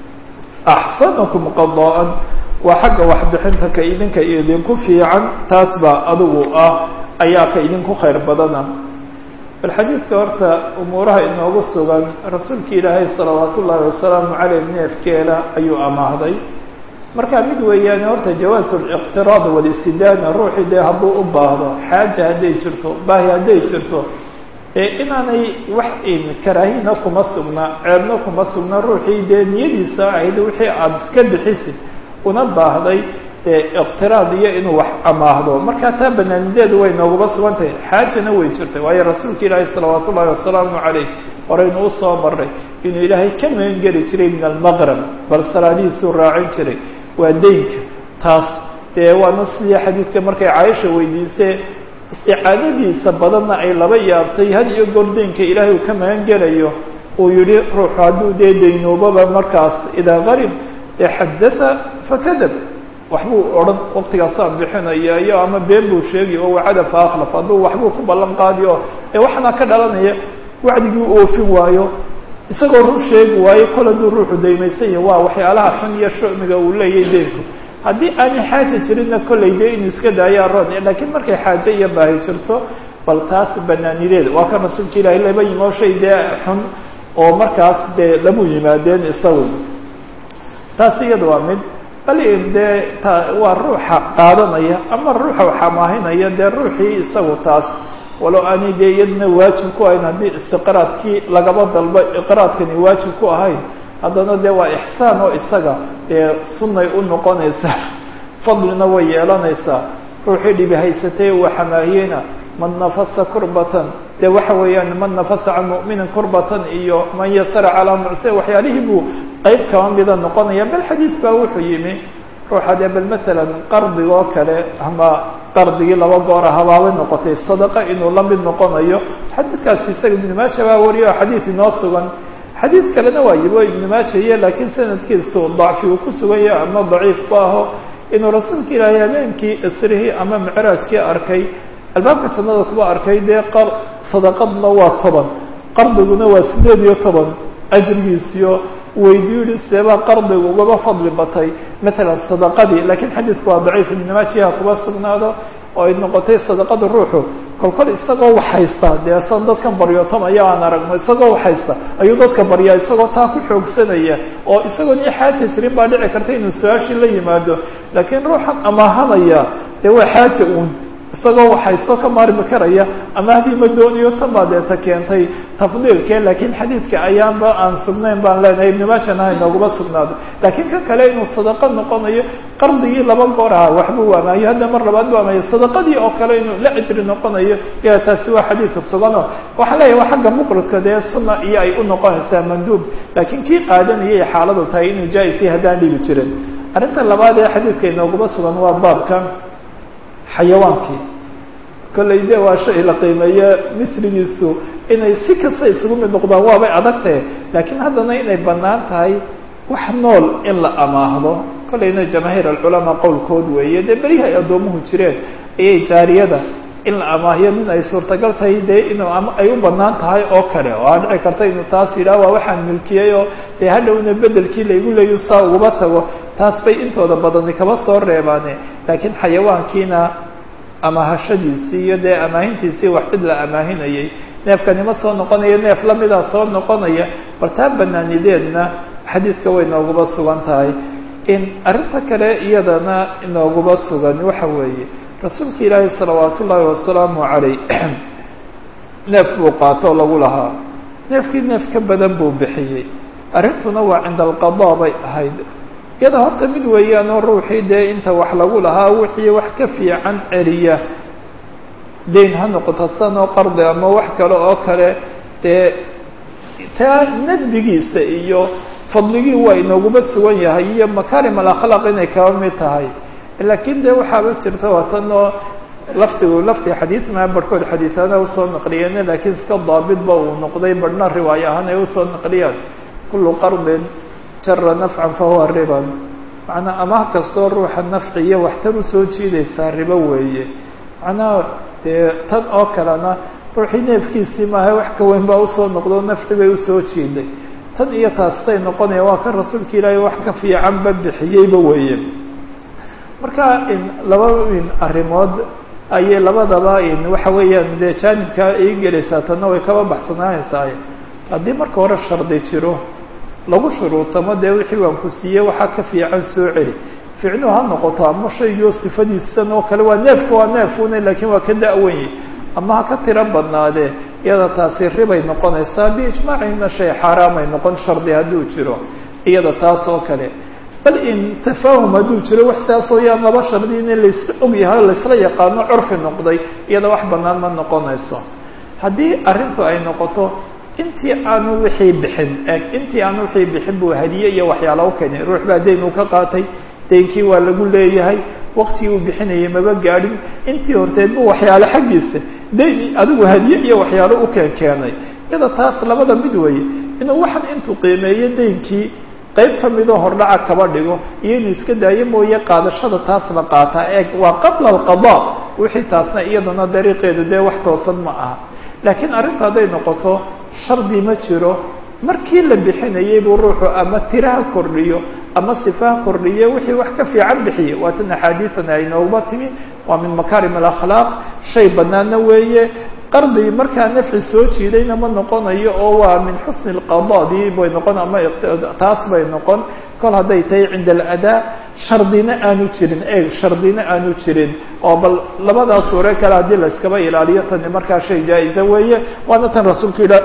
axsanukum qadaa-an waa xagga waxbixinta ka idinka idinku fiican taas baa adigu ah ayaa ka idinku khayr badana bal xadiidka horta umuuraha inoogu sugan rasuulka ilaahay salawaat ullaahi wasalaamu caleyh neefkeeda ayuu amaahday marka mid weeyaane horta jawaasu liqtiraad walistidaana ruuxii dee hadduu u baahdo xaaja hadday jirto baahi hadday jirto ee inaanay wax karaahina kuma sugna ceebna kuma sugna ruuxii dee niyadiisa ahayd wixii aada iska bixisid una baahday iqtiraad iyo inuu wax amaahdo marka taa banaanideedu way nooguma sugan tahay xaajana way jirtay waayo rasuulka ilaahi salawaat ullahi wasalaamu caleyh horeynu usoo maray inuu ilaahay ka magan geli jiray min almaqrab bal salaadihiisuu raacin jiray waa deynka taas dee waana sidii xadiidka markay caaisha weydiisee isticaadadiisa badanna ay laba yaabtay had iyo goor deynka ilaahay uu ka magan gelayo uu yihi ruuxu hadduu dee daynoobaba markaas idaa qarib xadatha fakadab waxbuu odhan waktigaasaan bixinaya iyo ama been buu sheegay oo wacada fa akhlaf hadduu waxbuu ku ballan qaadiyo ee waxaana ka dhalanaya wacdigii u oofin waayo isagoo run sheegi waayo kol hadduu ruuxu daymaysan yahi waa waxyaalaha xun iyo shucmiga uu leeyahay deynku haddii aanay xaaja jirinna kollay dee inuu iska daayo aroon laakiin markay xaajo iyo baahi jirto bal taas banaanideeda waa kan rasuulka ilaahay laba yimoo shay dee xun oo markaas dee lamu yimaadeen isagu taas iyada waa mid bal dee ta waa ruuxa qaadanaya ama ruuxa waxamaahinaya dee ruuxii isagu taas walow aanay dee iyadna waajib ku ahayn haddii istiqraadkii lagaba dalbo iqraadkani waajib ku ahayn haddana dee waa ixsaan oo isaga dee sunnay u noqonaysaa fadlina way yeelanaysaa ruuxii dhibi haysatay uu xamaahiyeyna man nafasa kurbatan dee waxa weeyaan man nafasa can mu'minin kurbatan iyo man yasara calaa mucse waxyaalihii buu qeyb kaba mida noqonaya bal xadiid baa wuxuu yimi ruuxa dee bal matalan qardigoo kale ama qardigii laba goora habaabay noqotay sadaqa inuu la mid noqonayo xadiidkaasi isaga ibnu maaja baa wariyo oo xadiid inoo sugan xadiid kalena waa yibo ibnu maaja iyo laakiin sanadkiisu dacfi uu ku sugan yahay ama daciif ku aho inuu rasuulka ilaahay habeenkii isrihii ama micraajkii arkay albaabka jannada kuba arkay dee qar sadaqadna waa toban qardiguna waa sideed iyo toban ajrigiisiyo weydiyu yihi seebaa qardiga ugaba fadli batay matalan sadaqadii lakiin xadiidku waa daciif ibnu maajiha kuba sugnaado oo ay noqotay sadaqada ruuxu kol kol isagoo wax haysta dee san dadkan baryootamaya aan aragno isagoo wax haysta ayuu dadka baryaa isagoo taa ku xoogsanaya oo isagoon i xaaja jirin baa dhici karta inuu su-aashii la yimaado laakiin ruuxan amaahanaya dee waa xaaja uun isagoo waxayso ka maarmi karaya ama haddii ma dooniyo tan baa deeta keentay tafdiilkee laakiin xadiidka ayaanba aan sugnayn baan leenahay ibnu maajana ha inooguma sugnaado laakiin kan kale inuu sadaqo noqonayo qardigii laba goor aha waxbuu waamaayo hadda mar labaad waamaayo sadaqadii oo kale inuu la ajri noqonayo ya taasi waa xadiidka sugano waxaan leeyahay waa xagga muqridka dee sunna iyo ay u noqonaysaa manduub laakiin kii qaadanayay xaaladu tahay inuu jaa-is yahay haddaan dhibi jirin arrinta labaad ee xadiidka inooguma sugan waa baabka xayawaankii kollay de waa shay la qiimeeyo misligiisu inay si kasta isugu mid noqdaan waabay adagtahe laakiin haddana inay bannaan tahay wax nool in la amaahdo kollayna jamaahiir alculamaa qowlkood weeye dee berihi ay addoomuhu jireen ayay jaariyada in la amaahiyo min ay suurtagal tahay dee inuu ay u bannaan tahay oo kale oo aa dhici karta inuu taas yidhaha waa waxaan milkiyey oo dee hadhowna bedelkii laygu leeyo saa ugaba tago taas bay intooda badani kaba soo reebaane laakiin xayawaankiina amaahashadiisii iyo dee amaahintiisii wax cid la amaahinayay neefkanima soo noqonaya neef lamidaa soo noqonaya bal taa banaanideedna xadiidka way nooguba sugan tahay in arrinta kale iyadana inooguba sugan waxa weeye rasuulka ilaahi salawaat ullaahi wasalaamu caleyh neef buu qaatoo lagu lahaa neefkii neef ka badan buu bixiyey arrintuna waa cinda alqadaa bay ahayd iyada horta mid weeyaanoo ruuxii dee inta wax lagu lahaa wixii wax ka fiican celiya dayn ha noqoto sanoo qardi ama wax kale oo kale dee taa nadbigiisa iyo fadligii waa inooguba sugan yahay iyo makaarim alakhlaaq inay kaba mid tahay laakiin dee waxaaba jirta waatanoo lafdigu lafdi xadiid maa barhkood xadiisaana usoo naqliyeen laakiin iska daabitba uu noqday barhna riwaayo ahaan ay usoo naqliyaan kullu qardin jara nafcan fahuwa riban macnaa amaah kastoo ruuxa nafci iyo waxtar usoo jiidaysaa ribo weeye macnaha dee tan oo kalena ruuxii neefkiisii maaha wax ka weyn baa usoo noqdo nafci bay usoo jiiday tan iyo taasay noqonaya waa kan rasuulka ilaahay wax ka fiicanba bixiyeyba weeye marka laba arrimood ayay labadaba waxa weeyaan dee jaanibkaa ii gelaysaa tanna way kaba baxsanaanaysaa haddii marka hore shardi jiro lagu shuruutamo dee wixii waan ku siiyey waxaa ka fiican soo celi ficnuhu ha noqoto ama shaygiio sifadiisan oo kale waa neefka waa neefune laakiin waa ka da-wanye ama ha ka tiro badnaadee iyada taasi ribay noqonaysaa biijmaacina shay xaaraamay noqon shardi hadduu jiro iyada taas oo kale bal in tafaahum hadduu jiro wax saasoo yaan laba shardi in laysla ogyahay o laysla yaqaano curfi noqday iyada wax bannaan ma noqonayso haddii arrintu ay noqoto intii aanu wixii bixin eg intii aanu wixii bixin buu hadiye iyo waxyaala u keenay ruux baa dayn uu ka qaatay daynkii waa lagu leeyahay waktigii uu bixinayay maba gaadhin intii horteed bu waxyaalo xaggiisa dayn adigu hadiye iyo waxyaalo u keen keenay iyada taas labada mid weeye inuu waxan intuu qiimeeyo daynkii qayb ka midoo hordhaca kaba dhigo iyo inuu iska daayo mooye qaadashada taas la qaataa eeg waa qabla alqadaa wixii taasna iyadana dariiqeedu dee wax toosan ma aha laakiin arrinta hadday noqoto shardi ma jiro markii la bixinayay buu ruuxu ama tiraha kordhiyo ama sifaha kordhiyo wixii wax ka fiican bixiye waatan axaadiisan ay nooguma timi waa min makaarim alakhlaaq shay banaana weeye qardi markaa nafci soo jiidayna ma noqonayo oo waa min xusni lqadadii bay noqon ama taas bay noqon kol hadday tahay cinda aladaa shardina aanu jirin eeg shardina aanu jirin oo bal labadaas suure kale haddii la iskaba ilaaliyo tani markaa shay jaa-isa weeye waana tan rasuulka ila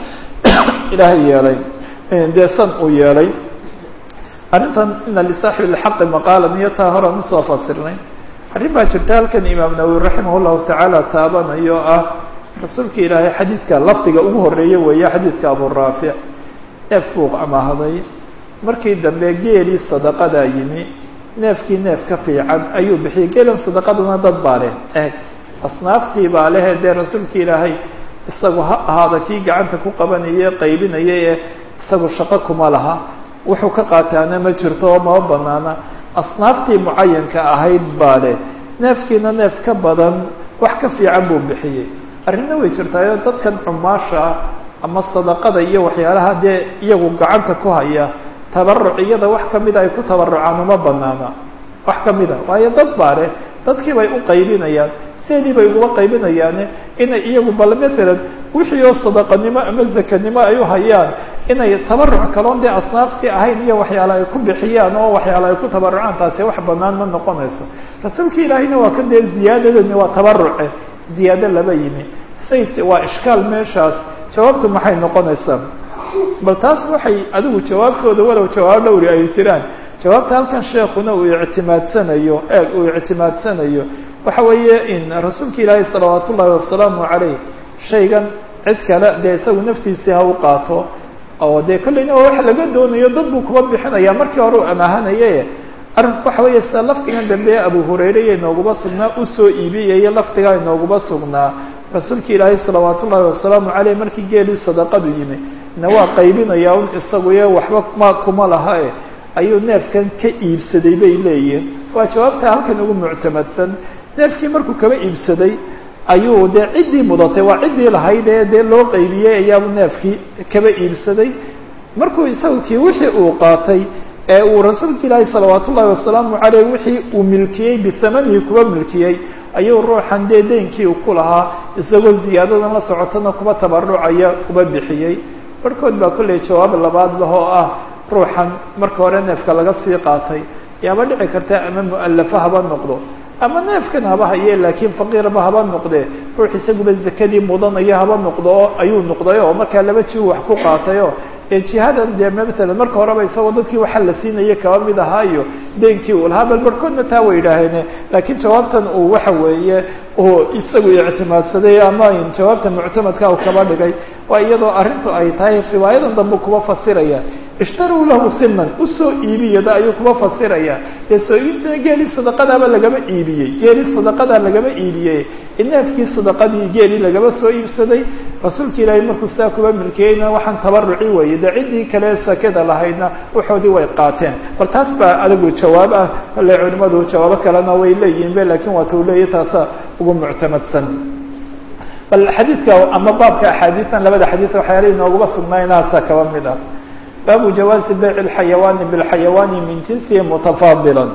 ilaahay yeelay dee san uu yeelay arrintan ina lisaaxibi lxaqi maqaalan iyo taa horaan usoo fasirnay arrin baa jirta halkan imaam nawowi raximah llahu tacaala taabanayo ah rasuulka ilaahay xadiidka lafdiga ugu horeeye weeye xadiidka abu raafic neef buu amaahaday markii dambe geelii sadaqadaa yimi neefkii neef ka fiican ayuu bixiyey geelan sadaqaduna dad baa leh eeg asnaaftii baa lehe dee rasuulka ilaahay isagu ha ahaada kii gacanta ku qabanaya qaybinaya ee isagu shaqo kuma laha wuxuu ka qaataana ma jirto oo mama banaana asnaaftii mucayanka ahayd baa leh neefkiina neef ka badan wax ka fiican buu bixiyey arrinna way jirtaayo dadkan cumaasha ama sadaqada iyo waxyaalaha dee iyagu gacanta ku haya tabaruc iyada wax kamida ay ku tabarucaan uma banaana wax kamida waayo dad baa leh dadkii bay u qaybinayaan sideedii bay uguma qaybinayaane inay iyagu bal matalan wixii oo sadaqanimo ama zakanimo ay u hayaan inay tabaruc kaloon dee asnaaftii ahayn iyo waxyaale ay ku bixiyaan oo waxyaale ay ku tabarucaan taasi wax banaan ma noqonayso rasuulka ilaahiyna waa kan dee ziyaadadani waa tabaruce ziyaado laba yimi say waa ishkaal meeshaas jawaabtu maxay noqonaysaa bal taas waxay adigu jawaabtooda walow jawaab dhowri ay jiraan jawaabta halkan sheekuna uu ictimaadsanayo eeg uu ictimaadsanayo waxa weeye in rasuulka ilaahi salawaat ullaahi wasalaamu calayh shaygan cid kale dee isagu naftiisii ha u qaato oo dee kollayna waa wax laga doonayo dad buu kuba bixinaya markii hore u amaahanaye arrinku waxa weeye sida lafdigan dambe abu hurayre iyo inooguma sugnaa usoo iibiyaya lafdigaa inooguma sugnaa rasuulka ilaahay salawaat ullaahi wasalaamu caleyh markii geelii sadaqadu yimi na waa qaybinaya un isaguye waxba ma kuma laha e ayuu neefkan ka iibsaday bay leeyihin waa jawaabta halkan ugu muctamadsan neefkii markuu kaba iibsaday ayuu dee ciddii mudatay waa ciddii lahayd ee dee loo qaybiyey ayaabuu neefkii kaba iibsaday markuu isagu kii wixii uu qaatay ee uu rasuulka ilaahi salawaat ullaahi wasalaamu caleyh wixii uu milkiyey bihamanihi kuba milkiyey ayuu ruuxan dee deynkii u ku lahaa isagoo ziyaadadan la socotana kuba tabarucaya kuba bixiyey barhkood baa kollay jawaab labaad lah oo ah ruuxan marka hore neefka laga sii qaatay yaaba dhici karta ama mu'alafa haba noqdo ama neefkan haba haye laakiin faqiirba haba noqdee ruux isaguba zakadii mudanaya haba noqdo oo ayuu noqday oo markaa laba ji wax ku qaatayo ee jihadan dee matalan marka horeba isagoo dadkii waxa la siinaya kaba mid ahaa iyo deynkii uu lahaa bal barhkoodna taa way idhaaheene laakiin jawaabtan uu waxa weeye uu isagu ictimaadsaday ama jawaabta muctamadka uu kaba dhigay waa iyadoo arrintu ay tahay riwaayadan dambe kuba fasiraya ishtaruu lahu siman usoo iibiyada ayuu kuba fasiraya dee soo iibintana geelii sadaqadaaba lagama iibiyey geelii sadaqadaa lagama iibiyey neefkii sadaqadii geelii lagaba soo iibsaday rasuulka ilaahay markuu saa kuba milkiyeyna waxaan tabaruci weeye dee ciddii kale sakada lahaydna waxoodii way qaateen bal taas baa adigu jawaab ah kolley culimadu jawaabo kalena way leeyihin be lakiin waata uu leeyahy taasa ugu muctamadsan bal xadiidka ama baabka axaadiistan labada xadiis waxyaala inooguba sugnaaynaasaa kaba mid ah baabu jawaazi bayc اlxayawaani bاlxayawaani min jinsihi mutafaadila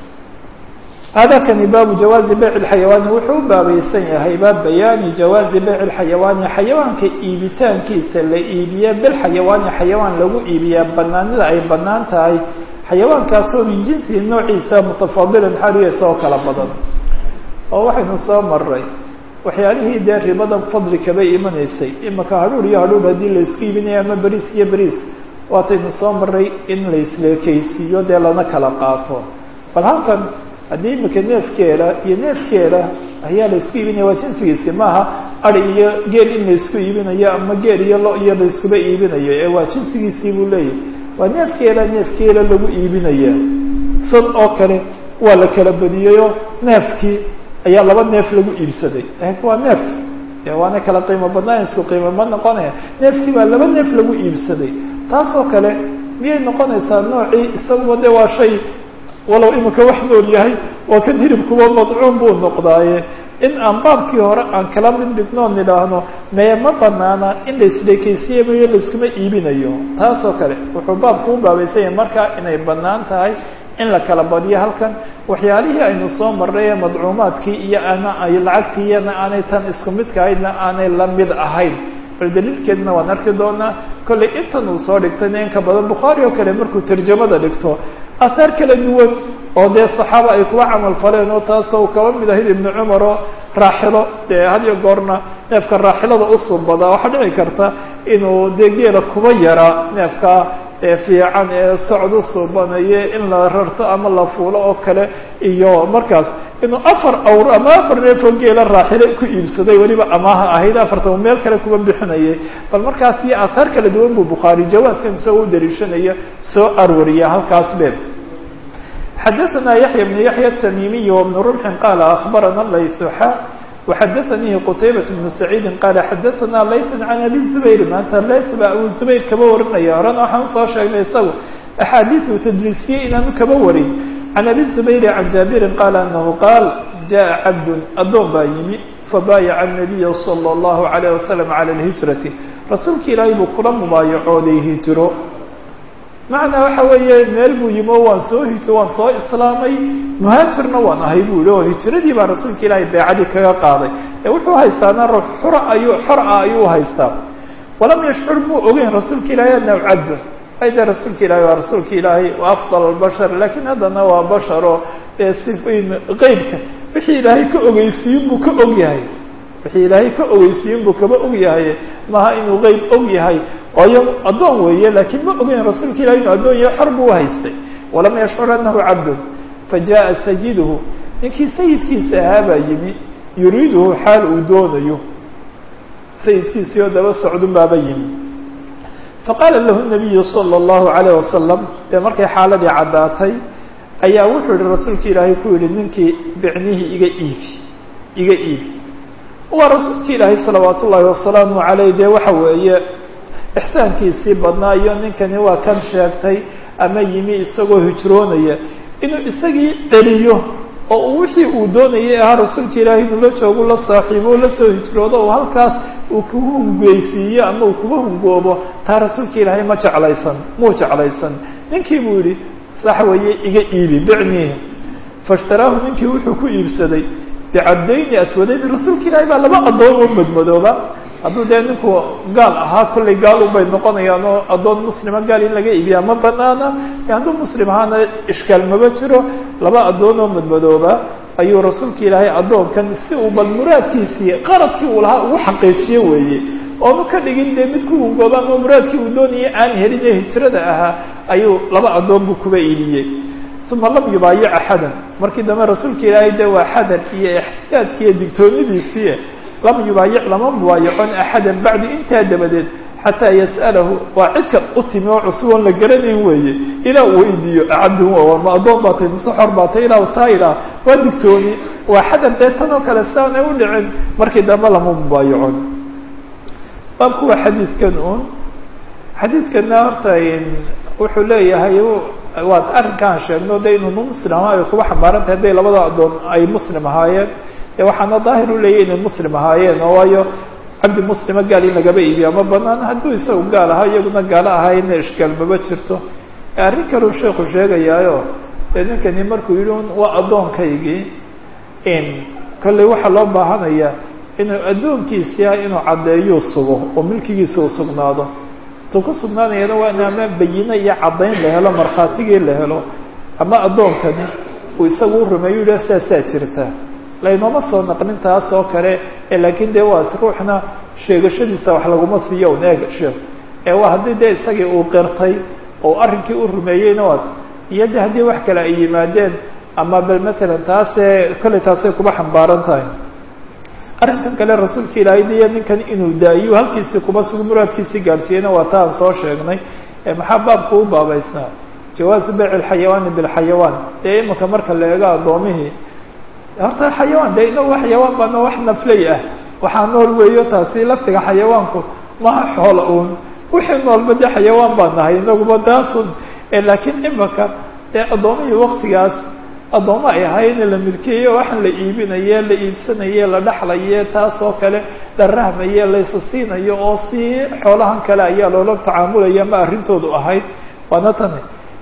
hada kani baabu jawaazi bayc اlxayawaani wuxuu u baabaysan yahay baab bayaani jawaazi bayc اlxayawaani xayawaanka iibitaankiisa la iibiya bilxayawaani xayawaan lagu iibiyaa banaanida ay banaan tahay xayawaankaasoo min jinsihi noociisa mutafaadilan xariya soo kala badan oo waxaynu soo maray waxyaalihii dee ribadan fadli kaba imanaysay imaka hadhuur iyo hadhuur haddii laisku iibinaya ama beriis iyo beriis waataynu soo maray in la isleekeysiiyo dee lana kala qaato bal halkan haddii imika neefkeela iyo neefkeela ayaa laisku iibinaya waa jinsigiisi maaha ari iyo geel in laisku iibinayo ama geel iyo lo iyo laiskuba iibinayo ee waa jinsigiisii buu leeyahy waa neefkeela neefkeela lagu iibinaya sad oo kale waa la kala badiyeyoo neefkii ayaa laba neef lagu iibsaday waa neef waana kala qiimo badnaan isku qiimo ma noqonaya neefkii baa laba neef lagu iibsaday taasoo kale miyay noqonaysaa noocii isaguba de waa shay walow imika wax nool yahay waa kan hilibkuba madcuum buu noqdaaye in aan baabkii hore aan kala mid dhignoon nidhaahno mee ma banaana in la isleekeysiiyamayo laiskuma iibinayo taasoo kale wuxuu baabku u baabaysanya markaa inay banaan tahay in la kala badiyo halkan waxyaalihii aynu soo marray ee madcuumaadkii iyo ana ay lacagtiiyana aanay tan isku midka ahaydna aanay la mid ahayn bal daliilkeedna waan arki doonaa kollay intan uu soo dhigtayna in ka badan bukhaari oo kale markuu tarjamada dhigto ahaar kala duwan oo dee saxaaba ay kuwa camal faleen oo taasoo kaba mid ahayd ibnu cumar oo raaxilo dee had iyo goorna neefka raaxilada usubadaa waxaa dhici karta inuu dee geela kuba yaraa neefka fiican ee socod usuubanaye in la rarto ama la fuulo oo kale iyo markaas inuu afar awr ama afar neefoo geela raaxilo ku iibsaday weliba amaaha ahayd afartan uu meel kale kuba bixinayay bal markaas iyo ahaar kala duwan buu bukhaari jawaadkan isagoo u daliishanaya soo arwariya halkaas be xadaثna yaحya بن yaحya التmimiي وبن رمح qال أخbarana layسxa وxadaثnii qتaybaة بن سacيidi qال xadaثna layس عan abi زbayr maanta lays ba abu زbayr kaba warinaya horena waxaan usoo sheegnay isagu أxaadiiث uu tdliisiyey inaanu kaba warin عan abi زbayr عan jaabirin qال أنahu qaal jaءa cabd adoon baa yimi fabaayaca النabiya slى الlahu عalيه وasلم عalى الهiجرaةi rasuulka ilaahay buu kula mubaayacooday hijro macnaa waxa weeye meel buu yimi oo waan soo hijro waan soo islaamay muhaajirna waan ahay buu yihi oo hijradii baa rasuulka ilaahay beecadii kaga qaaday ee wuxuu haystaana ruux xura ayuu xor ah ayuu haystaa walam yashcur muu ogeyn rasuulka ilaahay annahu cabdun ay dee rasuulka ilahay waa rasuulka ilaahay waa afdal albashar laakiin haddana waa bashar oo dee si qeybka wixii ilaahay ka ogeysiiyin buu ka og yahay wixii ilaahay ka ogeysiiyin buu kaba og yahay maaha inuu qeyb og yahay waayo addoon weeye laakiin ma ogeyn rasuulka ilahi inuu addoon yahay xor buu haystay walam yashcur annahu cabdun fajaءa sayiduhu ninkii sayidkiisa ahaa baa yimi yuriiduhu xaal uu doonayo sayidkiisii oo daba socdun baaba yimi faqaala lahu nabiyu salى اllahu عalayه wasalam dee markay xaaladii caddaatay ayaa wuxuu yihi rasuulka ilaahay ku yihi ninkii bicnihii iga iibi iga iibi waa rasuulka ilaahay salawaat ullaahi wasalaamu عaleyh dee waxa weeye ixsaankiisii badnaa iyo ninkani waa kan sheegtay ama yimi isagoo hijroonaya inuu isagii celiyo oo uu wixii uu doonayay ahaa rasuulka ilaahay inuu la joogo la saaxiibo o la soo hijroodo oo halkaas uu kugu hungeysiiyo ama uu kuga hungoobo taa rasuulka ilaahay ma jeclaysan muu jeclaysan ninkii buu yihi sax weeye iga iibi bicnihi faishtaraahu ninkii wuxuu ku iibsaday bicabdayni aswadayn rasuulka ilaahay baa laba addoon oo madmadooba hadduu dee ninku gaal ahaa kollay gaal unbay noqonayaan oo addoon muslima gaal in laga iibiyaa ma banaana hadduu muslim ahaana ishkaal maba jiro laba addoon oo madmadooba ayuu rasuulka ilaahay addoonkan si uu bal muraadkiisii qaradkii uu lahaa ugu xaqiijiyo weeye oonu ka dhigin dee mid ku hungooba ama muraadkii uu doonayay aan helin ee hijrada ahaa ayuu laba addoon buu kuba iibiyey uma lam yubaayic axadan markii dambe rasuulka ilaahay dee waa xadar iyo ixtiyaadki iyo digtoonidiisii lam yubaayic lama mubaayacon axada bacdi intaa dabadeed xataa yas'alahu waa cidka u timi oo cusub oon la garanayn weeye ilaa uu weydiiyo cabdun ma addoon baa tay mise xor baa tay ilaa taa idhaah waa digtooni waa xadar dee tan oo kale saanay u dhicin markii dambe lama mubaayacon baabku waa xadiidkan un xadiidkana horta wuxuu leeyahay waad arrinkaan sheegno de inuu muslim ahaa ay kuba xambaaran tahay hadday labada addoon ay muslim ahaayeen e waxaana daahir u leeyahy inay muslim ahaayeen oo waayo cabdi muslima gaal in lagaba iibiya ma banaan hadduu isagu gaal ahaa iyaguna gaalo ahaayna ishkaal maba jirto arrin kaleu sheeku sheegayaayo dee ninkani markuu yihi waa addoonkaygii in kolley waxaa loo baahanayaa inuu addoonkiisii ah inuu caddeeyuu sugo oo milkigiisa uu sugnaado tu ku sugnaanayana waa in ama bayine iyo caddayn la helo markhaatigii la helo ama addoonkani uu isagu u rumeeyo yidhah saasaa jirta laynoma soo naqnin taas oo kale laakiin dee waa ruuxna sheegashadiisa wax laguma siiyo un eeg sheekh ee waa haddii dee isagii uu qirtay oo arrinkii u rumeeyeyna waad iyo de haddii wax kale ay yimaadeen ama bal matalan taasee kolley taasay kuba xambaaran tahay arrinkan kale rasuulka ilaahay diyo ninkan inuu daayiyo halkiisii kuba sugu muraadkiisii gaadhsiiyeyna waa taan soo sheegnay maxaa baabku u baabaysnaa jawaazu bayc alxayawaani bilxayawaan dee iminka marka la eego addoomihii horta xayawaan de inagu xayawaan baana wax nafley ah waxaa nool weeyo taasi laftiga xayawaanku maha xoola uun wixii noolba de xayawaan baa nahay inaguba taasun laakiin imika dee addoomihii waktigaas addooma ay ahaayeen la milkeeye waxaan la iibinaye la iibsanaye la dhexlaye taas oo kale la rahmaye laysa siinayo oo si xoolahan kale ayaa loola tacaamulaya ma arrintoodu ahayd waana tani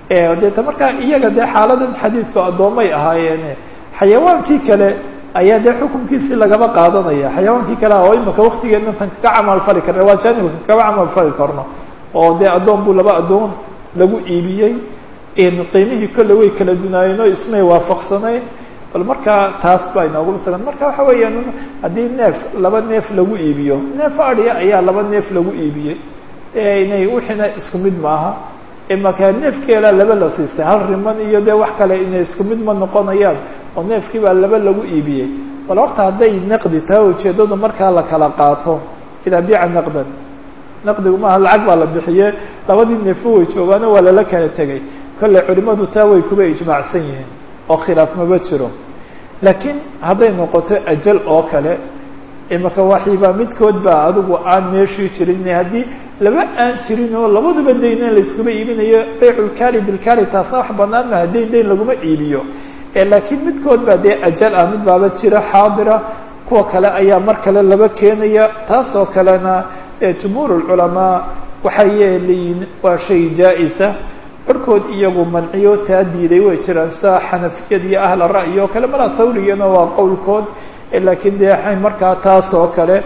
deeta markaa iyaga dee xaaladan xadiidku addoomay ahaayeene xayawaankii kale ayaa dee xukunkiisii lagaba qaadanaya xayawaankii kale oo imika waktigeedna tan kaga camal fali karna waa janibka kaba camal fali karno oo dee addoon buu laba addoon lagu iibiyey qiimihii kolle way kala dunaayeen oo ismay waafaqsanayn bal markaa taas baa inoogu sugan marka waxa weeyaan haddii neef laba neef lagu iibiyo neef adhiya ayaa laba neef lagu iibiyey inay wixiina isku mid maaha imaka neefkeelaa laba la siisay hal riman iyo dee wax kale inay isku mid ma noqonayaan oo neefkii baa laba lagu iibiyey bal horta hadday naqdi tahay ujeeddadu markaa la kala qaato idaa biica naqdan naqdigu maaha lacag baa la bixiye labadii neefo way joogaano waa lala kala tegay kolley culimadu taa way kuba ijmaacsan yihiin oo khilaaf maba jiro laakiin hadday noqoto ajal oo kale imaka waxiibaa midkood baa adigu aan meeshii jirin haddii laba aan jirin oo labaduba dayna layskuma iibinayo bayculkali bilkali taasna wax banaan maha dayn dayn laguma iibiyo laakiin midkood baa dee ajal ah mid baaba jira xaadira kuwa kale ayaa mar kale laba keenaya taas oo kalena jumhuur lculamaa waxay yeelayiin waa shay jaa-isa barhkood iyagu manciyo taa diiday way jiraan sida xanafiyad iyo ahla ra'yi oo kale malaa hawrigana waa qowlkood laakiin dee markaa taas oo kale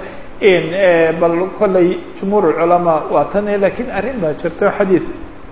bal kolley jumhuur culamaa waa tan lakiin arrin baa jirto xadiid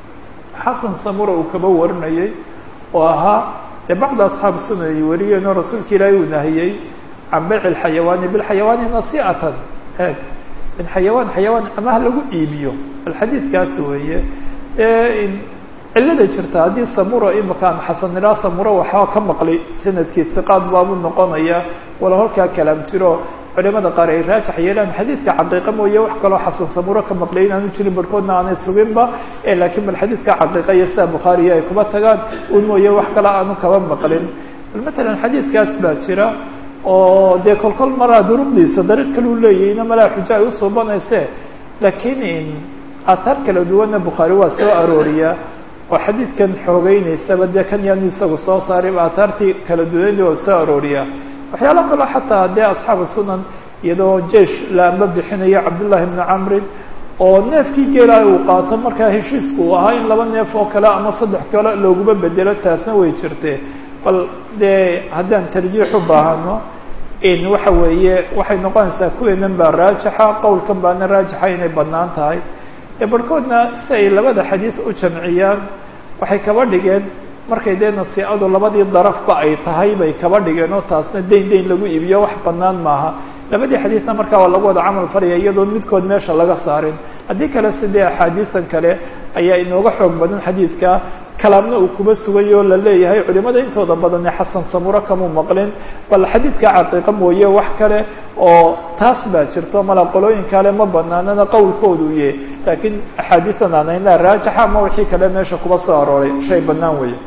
xasan samura uu kaba warinayay oo ahaa dee bacda asxaab suna ay wariyeen oo rasuulka ilaahay uu nahiyey can bayci lxayawaani bilxayawaani nasi'atan eeg in xayawaan xayawaan amaha lagu iibiyo bal xadiidkaas weeye dee cillada jirta haddii samura imakaan xasanilaa samura waxaa ka maqlay sanadkii siqaad baabuu noqonaya wala halkaa kalaam jiro culimada qaar ay raajax yeelaan xadiidka caqiiqa mooye wax kaloo xasan samuro ka maqlay inaanu jirin barhkoodna aanay suginba laakiin bal xadiidka caqiiqa iyo sida bukhaariya ay kuba tagaan un mooye wax kale aanu kaba maqlin bal matalan xadiidkaas baa jira oo dee kolkol maraa duruqdiisa dariiq kaleu leeyahayna malaa xujo ay usuubanayse laakiin aataar kala duwanna bukhaari waa soo arooriya oo xadiidkan xoogeynaysaba dee kan yaanu isagu soo saaray aataartii kala duwanadi waa soo arooriya waxyaala kaloo xataa dee asxaabu sunan iyadoo jeish laamba bixinayo cabdullahi bni camrin oo neefkii geelaa uu qaato markaa heshiisku uu ahaa in laba neef oo kale ama saddex kale looguma bedelo taasna way jirtee bal dee haddaan tarjiix u baahano in waxa weeye waxay noqonaysaa kuweenan baa raajixa qowlkan baana raajixa inay bannaan tahay barhkoodna si ay labada xadiis u jamciyaan waxay kaba dhigeen markay dee nasiicadu labadii darafba ay tahay bay kaba dhigeen oo taasna dayn dayn lagu iibiyo wax bannaan maaha labadii xadiisna markaa waa lagu wada camal falaya iyadoon midkood meesha laga saarin haddii kale sidee axaadiisan kale ayaa inooga xoog badan xadiidka kalaamna uu kuba sugay oo la leeyahay culimada intooda badane xasan samuro kamuu maqlin bal xadiidka caqiiqa mooye wax kale oo taas baa jirto mala qolooyin kale ma banaanana qowlkoodu ye laakiin axaadiisan aanayna raajixa ama wixii kale meesha kuba soo arooray shay banaan weeye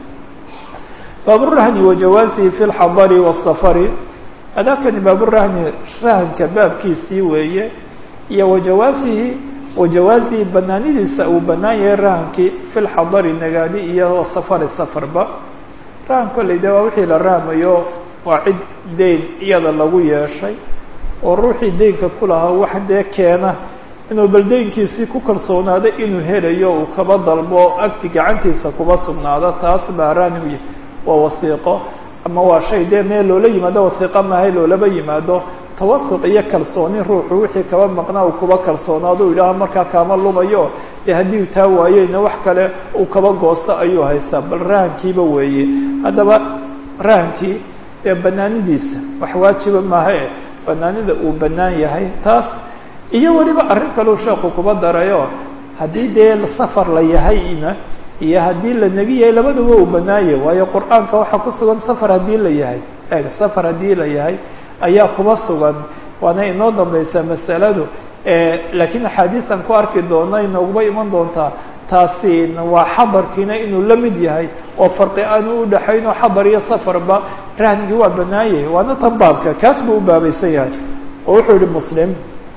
baaburahni wajawaasihi fi lxadari wاsafari adaakani baaburahni rahanka baabkiisii weeye iyo wajawaasihi wajawaasihi banaanidiisa uu banaan yahay rahankii fi lxadari nagaadi iyo safari safarba rahan kolley de waa wixii la rahmayo waa cid dayn iyada lagu yeeshay oo ruuxii daynka ku lahaa wax dee keena inuu bal daynkiisii ku kalsoonaado inuu helayo uu kaba dalbo agti gacantiisa kuba sugnaado taas baa rahni waa wasiiqo ama waa shay dee meel loola yimaado wasiiqo maahay loolaba yimaado tawasuq iyo kalsooni ruuxu wixii kaba maqnaa uu kuba kalsoonaado u yidhaaha markaa kaama lumayo dee haddii taa waayeyna wax kale uu kaba goosto ayuu haystaa bal rahankiiba weeye haddaba rahankii dee banaanidiisa wax waajiba maahae banaanida uu banaan yahay taas iyo weliba arrin kaleu sheeku kuba darayo haddii dee safar la yahayna iyo haddii la negi yahay labaduba uu banaanye waayo qur-aanka waxaa ku sugan safar haddii la yahay eeg safar haddii la yahay ayaa kuba sugan waana inoo dambaysaa masaladu laakiin axaadiistan ku arki doona inooguma iman doontaa taasi waa xadarkiina inuu la mid yahay oo farqi aanu udhaxayn oo xadar iyo safarba rahnigii waa banaanyah waana tan baabka kaas buu u baabaysan yahay oo wuxuu yihi muslim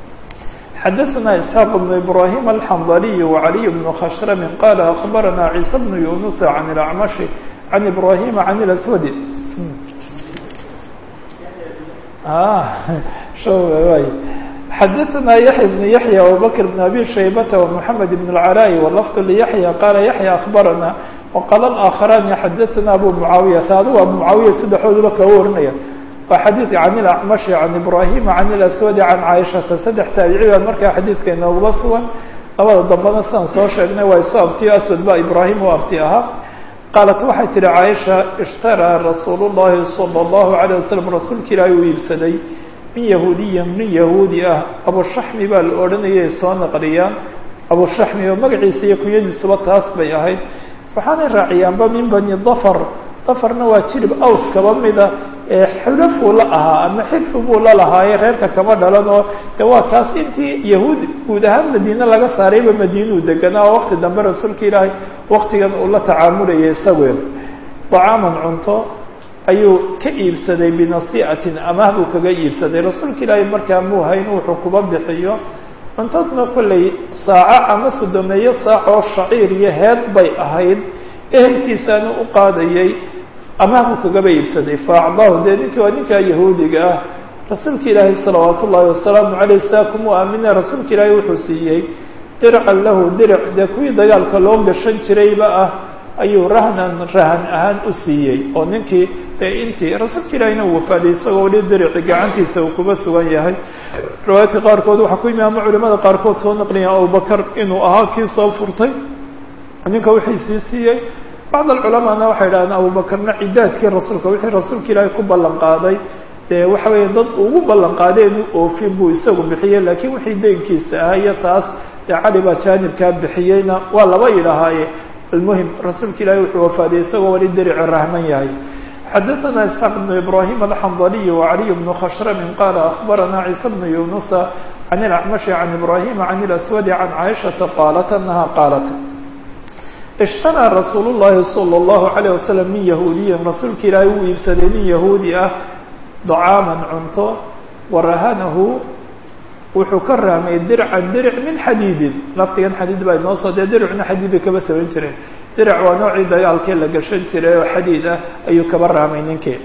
xadaثna isxaaq بn ibrahim alxandaliy وعaliي بn khashrami qala akbarana ciisa bn yunus can اlacmashi can ibrahima can اlaswadi xadaثna yaحya بn yaحya abubakr bn abi shaybata ومحamed بn اlcalاء wlfd lyaحya qala yaحya akbarana waqala alaakharaani xadaثana abu mucaawiyata adigu abu mucaawiya saddexdooduba kaga warinaya waa xadiidka can ilacmashi can ibrahima can ilaswadi can caaishata saddex taabici baa markaa xadiidka inoogaba sugan labada dambena sidaan soo sheegnay waa isu abtiyo aswad ba ibraahim u abti ahaa qaalat waxay tihi caaisha ishtaraa rasuulu llahi sala allahu alayh wasalam rasuulka ilaahay uu iibsaday min yahuudiyin nin yahuudi ah abushaxmi baa la odhanayay soo naqliyaan abushaxmi oo magaciisa iyo kunyadiisuba taas bay ahayd waxaanay raaciyaanba min bani dafar dafarna waa jirib aws kaba mida ee xulafuu la ahaa ama xilfi buu la lahaaye reerka kama dhalan oo de waa kaas intii yahuud guud ahaan madiine laga saarayba madiinuu deganaa oo waqti dambe rasuulka ilaahay waktigan uu la tacaamulayay isaguen dacaaman cunto ayuu ka iibsaday binasiicatin amaah buu kaga iibsaday rasuulka ilaahay markaa muu hayn wuxuu kuba bixiyo cuntadna kollay saaco ama sodomeeyo saac oo shaciir iyo heed bay ahayd ehelkiisaana u qaadayay amaah buu kagaba iibsaday faacdaahu dee ninkii waa ninkaa yahuudiga ah rasuulka ilaahay salawaatu ullaahi wasalaamu caleyh saa kumuu aamina rasuulka ilaahay wuxuu siiyey dircan lahu diric dee kuwii dagaalka loo gashan jirayba ah ayuu rahnan rahan ahaan u siiyey oo ninkii dee intii rasuulka ilaahayna uu wafaaday isagoo weli dirici gacantiisa uu kuba sugan yahay riwaayaadka qaarkood waxaa ku yimi ama culimada qaarkood soo naqliyan abubakar inuu ahaa kii soo furtay ninka wixii sii siiyey bacd alculamaana waxay idhahdeen abubakarna cidaadkii rasuulka wixii rasuulka ilaahay ku ballan qaaday dee waxa weeye dad ugu ballan qaaday inuu oofin buu isagu bixiyey laakiin wixii deynkiisa ahaa iyo taas dee cali baa jaanibkaa bixiyeyna waa laba yidhahaaye almuhim rasuulka ilaahay wuxuu wafaadiyey isagoo wali derici rahman yahay xadaثna isxaaq بn ibrahim alxandaliy wacaliy bn khashrami qala akhbarana ciisa bn yunusa can ilacmashi can ibrahima can ilaswadi can caaishaةa qaalat anaha qaalat ishtaraa rasuul llahi salى اllahu عalيه wasalam min yahuudiyin rasuulka ilaahay uu iibsaday nin yahuudi ah dacaaman cunto warahanahu wuxuu ka rahmay dircan diric min xadiidin lafdigan xadiid baa inoo soo dee diricna xadiid bay kaba saban jireen diric waa noocii dagaalkii la gashan jiray oo xadiid ah ayuu kaba rahmay ninkii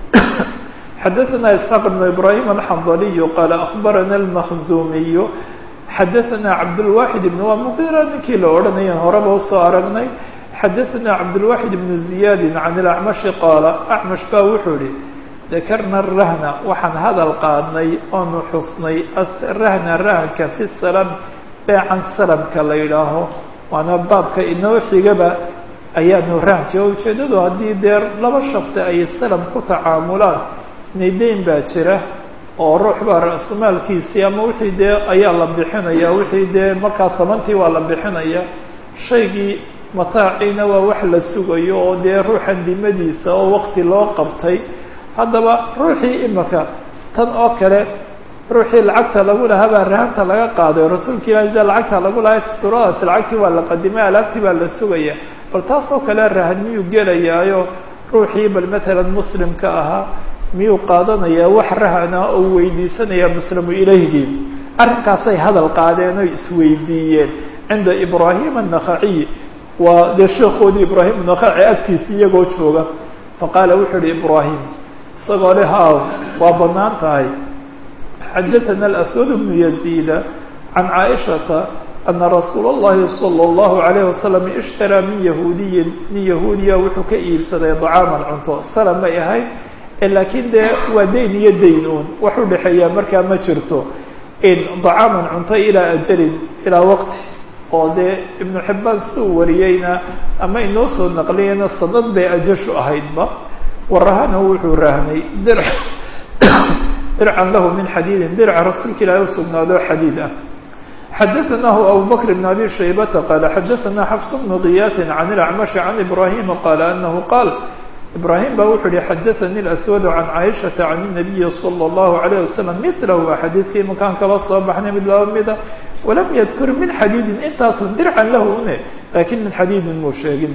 xadaثna isxaaq bn ibrahim alxandaliy qaala akhbarana almakhzuumiy xadaثna cabdالwaxid ibn waa muqira ninkii la odhanaya horeba usoo aragnay xadaثna cabdالwaxid ibn ziyaadi can ilacmashi qaala acmash baa wuxuu ihi dakarna rahna waxaan hadal qaadnay oonu xusnay rahna rahanka fi salam beecan salamka la yidhaaho waana baabka inoo xigaba ayaanu rahanka oo ujeedadu haddii dee laba shaksi ay salam ku tacaamulaan nidayn baa jira oo ruux baa ra-sumaalkiisii ama wixii dee ayaa la bixinaya wixii dee markaa samantii waa la bixinaya shaygii mataaciina waa wax la sugayo oo dee ruuxan dimadiisa oo waqti loo qabtay haddaba ruuxii imika tan oo kale ruuxii lacagta lagu lahaa baa rahanta laga qaaday rasuulka ilahi dee lacagta lagu lahay suuradaasi lacagtii waa la qadimay alaabtii baa la sugaya bal taas oo kale rahan miyuu gelayaayo ruuxii bal matalan muslimka ahaa miyuu qaadanayaa wax rahana oo weydiisanaya muslimu ilayhgii arrinkaasay hadal qaadeen oy isweydiiyeen cinda ibraahim annakhaciy waa dee sheekoodii ibraahim annakhaci agtiisa iyagoo jooga faqaala wuxuu uhi ibraahim isagoo le haaw waa bannaan tahay xadaثana alaswad bnu yaziida can caaishata ana rasuula اllahi salى اllahu عalayh wasalam ishtaraa min yahuudiyin nin yahuudiya wuxuu ka iibsaday dacaaman cunto salam may ahayd laakiin dee waa dayn iyo dayn uun wax u dhexeeyaa markaa ma jirto in dacaaman cunto ilaa ajalin ilaa waqti oo dee ibnu xibbaan siduu wariyeyna ama inoo soo naqliyeyna sanad bay ajashu ahaydba warahanahu wuxuu rahnay dir dircan lahu min xadiidin dirca rasuulka ilaahi usugnaado xadiid ah xadaثanahu abu bakr bn abi shaybata qaala xadaثana xafs bnu kiyaatin can ilacmashi can ibrahima qaala anahu qaal ibrahim baa wuxuu yihi xadaثani اlaswadu can caaishata can الnabiyi salى اllahu عalayه wasalam milahu waa xadiidkii makaan kaba soo baxnay mid laba mida walam yadkur min xadiidin intaasu dircan lahu une lakin min xadiidin muu sheegin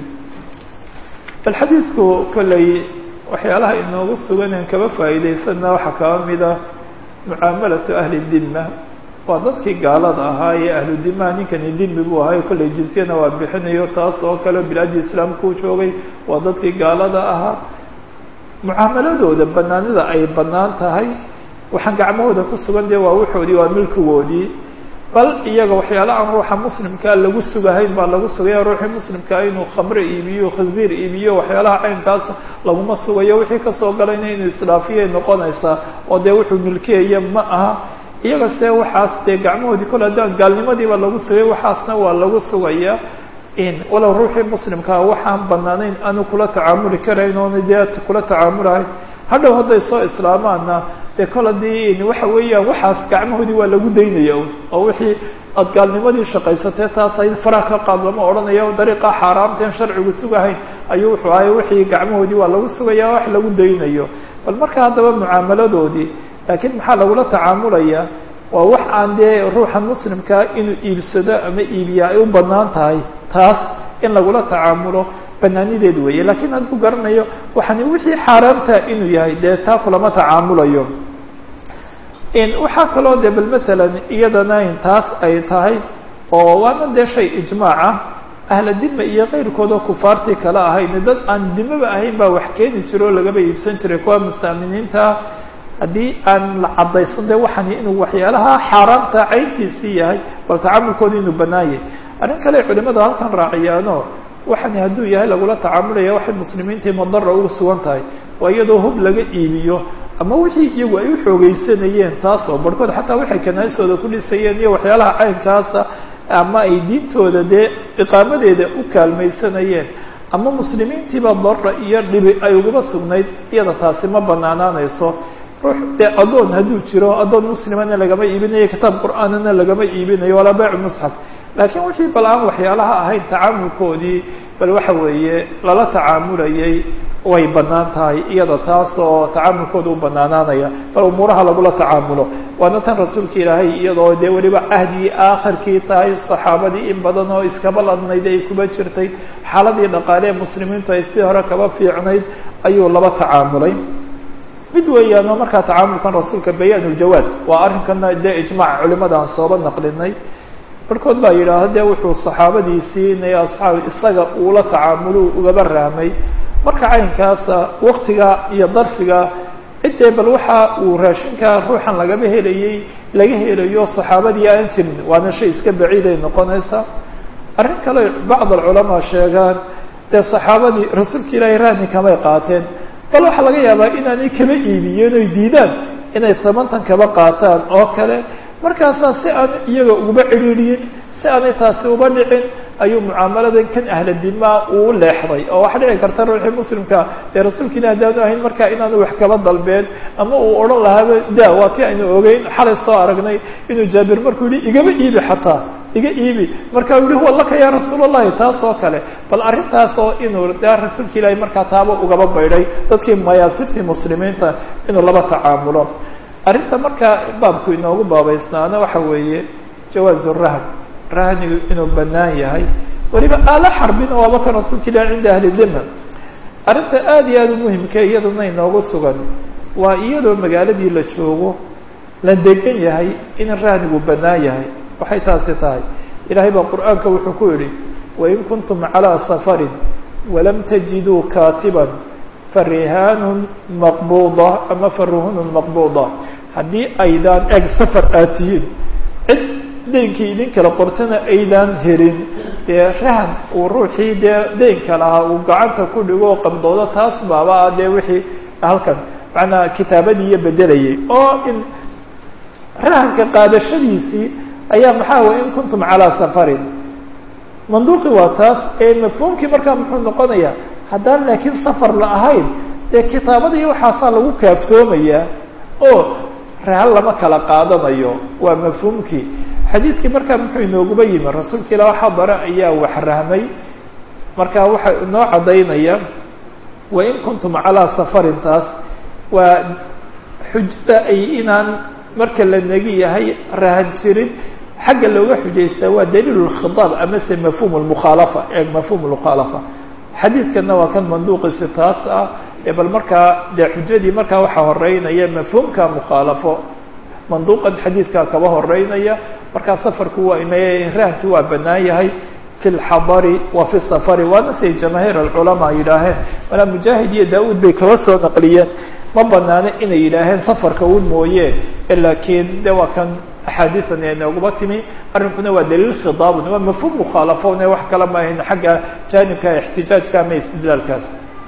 bal xadiidku kolley waxyaalaha inoogu sugan en kaba faa'iidaysana waxaa kaba mida mucaamalatu ahli dima waa dadkii gaalada ahaa ee ahlu dimaha ninkani dimi buu ahaa kolley jizyana waa bixinayo taas oo kale bilaadii islaamkuu joogay waa dadkii gaalada ahaa mucaamaladooda banaanida ay banaan tahay waxaan gacmahooda ku sugan dee waa waxoodii waa milkigoodii bal iyaga waxyaala aan ruuxa muslimkaa lagu sugahayn baa lagu sugaya ruuxii muslimkaa inuu khamre iibiyo khanziir iibiyo waxyaalaha caynkaas laguma sugayo wixii kasoo galayna inuu isdhaafiyay noqonaysaa oo dee wuxuu milkiyaya ma aha iyaga se waxaas dee gacmahoodii kol haddaan gaalnimadiiba lagu sugay waxaasna waa lagu sugaya in walow ruuxii muslimkaa waxaan banaanayn aanu kula tacaamuli karayn oona dee kula tacaamulahayn hadhow hadday soo islaamaana dee kol haddii waxa weeyaan waxaas gacmahoodii waa lagu daynaya oo wixii aad gaalnimadii shaqaysatee taas ay faraha ka qaad lama odhanaya dariiqa xaaraamteen sharcigu sugahayn ayuu wuxuu ahay wixii gacmahoodii waa lagu sugaya wax lagu daynayo bal marka haddaba mucaamaladoodii laakiin maxaa lagula tacaamulaya waa wax aan dee ruuxan muslimkaa inuu iibsado ama iibiya ay u banaan tahay taas in lagula tacaamulo banaanideed weeye lakiin hadduu garanayo waxani wixii xaaraamta inuu yahay dee taa kulama tacaamulayo waxaa kaloo de bal matalan iyadana in taas ay tahay oo waana dee shay ijmaaca ahla dima iyo keyrkood oo kufaartii kale ahayn dad aan dimaba ahayn baa wax keeni jira oo lagaba iibsan jiray kuwa mustaaminiinta haddii aan la caddaysan de waxani inuu waxyaalaha xaaraamta cayntiisii yahay bal tacaamulkooda inuu banaan yahay arrin kale culimada halkan raaciyaano waxani hadduu yahay lagula tacaamulaya waxay muslimiintii madara ugu sugan tahay waa iyadoo hub laga iibiyo ama wixii iyagu ay uxoogeysanayeen taas oo barhkood xataa waxay kanaasooda ku dhisayeen iyo waxyaalaha caynkaasa ama ay diintooda dee iqaamadeeda u kaalmaysanayeen ama muslimiintiiba dara iyo dhibi ay ugaba sugnayd iyada taasi ma banaanaanayso ruux dee addoon hadduu jiro addoon muslimana lagama iibinayo kitaab qur'aanana lagama iibinayo walaa baycu musxaf laakiin wixii bal aan waxyaalaha ahayn tacaamulkoodii bal waxa weeye lala tacaamulayay way banaan tahay iyada taas oo tacaamulkooda u banaanaanaya bal umuuraha lagula tacaamulo waana tan rasuulka ilaahay iyadoo dee weliba cahdigii aakhirkii tahay saxaabadii in badan oo iskaba ladnayd ay kuba jirtay xaaladii dhaqaale ee muslimiintu ay sidii hore kaba fiicnayd ayuu laba tacaamulay mid weeyaan oo markaa tacaamulkan rasuulka bayaan uljawaaz waa arrinkana dee ijmaac culimada aan sooba naqlinay barhkood baa yidhaahda dee wuxuu saxaabadiisiinay asxaab isaga uula tacaamulo ugaba rahmay marka caynkaasa waktiga iyo darfiga ciddee bal waxa uu raashinka ruuxan lagaba helayey laga helayo saxaabadii aan jirin waana shay iska baciiday noqonaysaa arrin kale bacd alculamaa sheegaan dee saxaabadii rasuulka ilaahay rahni kamay qaateen bal waxaa laga yaabaa inaanay kaba iibiyeen oy diidaan inay tabantan kaba qaataan oo kale markaasaa si aan iyaga uguba cidhiidhiyin si aanay taasi uba dhicin ayuu mucaamaladan kan ahla dimaa uu leexday oo waxaa dhici karta ruuxii muslimka dee rasuulka ilah haddaanu ahayn markaa inaanu wax kaba dalbeen ama uu odhan lahaaba da waa ti aynu ogeyn xalay soo aragnay inuu jaabir markuu yihi igama iibi xataa iga iibi markaa u yihi huwa laka ya rasuul allahi taas oo kale bal arrintaas oo inuu de rasuulka ilaahay markaa taaba ugaba baydhay dadkii mayaasirtii muslimiinta inuu laba tacaamulo arrinta markaa baabku inoogu baabaysnaana waxa weeye jawaazu rahn rahnigu inuu banaan yahay weliba aala xarbin oo aba kan rasuulka ilah cinda ahli dima arrinta aada iyo aada u muhimka iyadana inoogu sugan waa iyadoo magaaladii la joogo la degan yahay in rahnigu banaan yahay waxay taasi tahay ilaahay baa qur'aanka wuxuu ku yidhi wain kuntum calىa safarin walam tajiduu katiban farihaanun maqbuda ama faruhunun maqbuda haddii aydaan eg safar aad tihiin cid deynkii idin kala qortana aydaan helin dee rahan uu ruuxii dee deynka lahaa uu gacanta ku dhigo qabdoodo taas baaba ah dee wixii halkan macnaa kitaabadii iyo bedelayay oo in rahanka qaadashadiisii ayaa maxaa way in kuntum calaa safarin manduuqi waa taas ee mafhuumkii markaa muxuu noqonayaa haddaan laakiin safar la ahayn dee kitaabadii waxaasaa lagu kaaftoomayaa oo rahan lama kala qaadanayo waa mafhuumkii xadiidkii markaa muxuu inooguba yimi rasuulka ilah waxaa bare ayaa wax rahmay marka waxa inoo caddaynaya wain kuntum calaa safarin taas waa xujada ay inaan marka la negi yahay rahan jirin xagga looga xujaystaa waa daliil lkhitaab amase mafhum lmukhaalafa ee mafhum lmukhaalafa xadiidkana waa kan manduuqiisi taas ah ee bal markaa dee xujadii markaa waxaa horeynaya mafhuumka mukhaalafo manduuqan xadiidkaa kaba horeynaya markaa safarku waa ina rahankii waa banaan yahay fi lxadari wa fi safari waana siay jamaahiir alculamaa yidhaaheen malaa mujaahid iyo daa-uud bay kaba soo naqliyeen ma banaano inay yidhaaheen safarka un mooye laakiin de waa kan axaadiidan ee nooguma timi arrinkuna waa daliil khidaabun waa mafhuum mukhaalafon ee wax kala maahayn xagga jaanibka ixtijaajka ama istidlaalkaas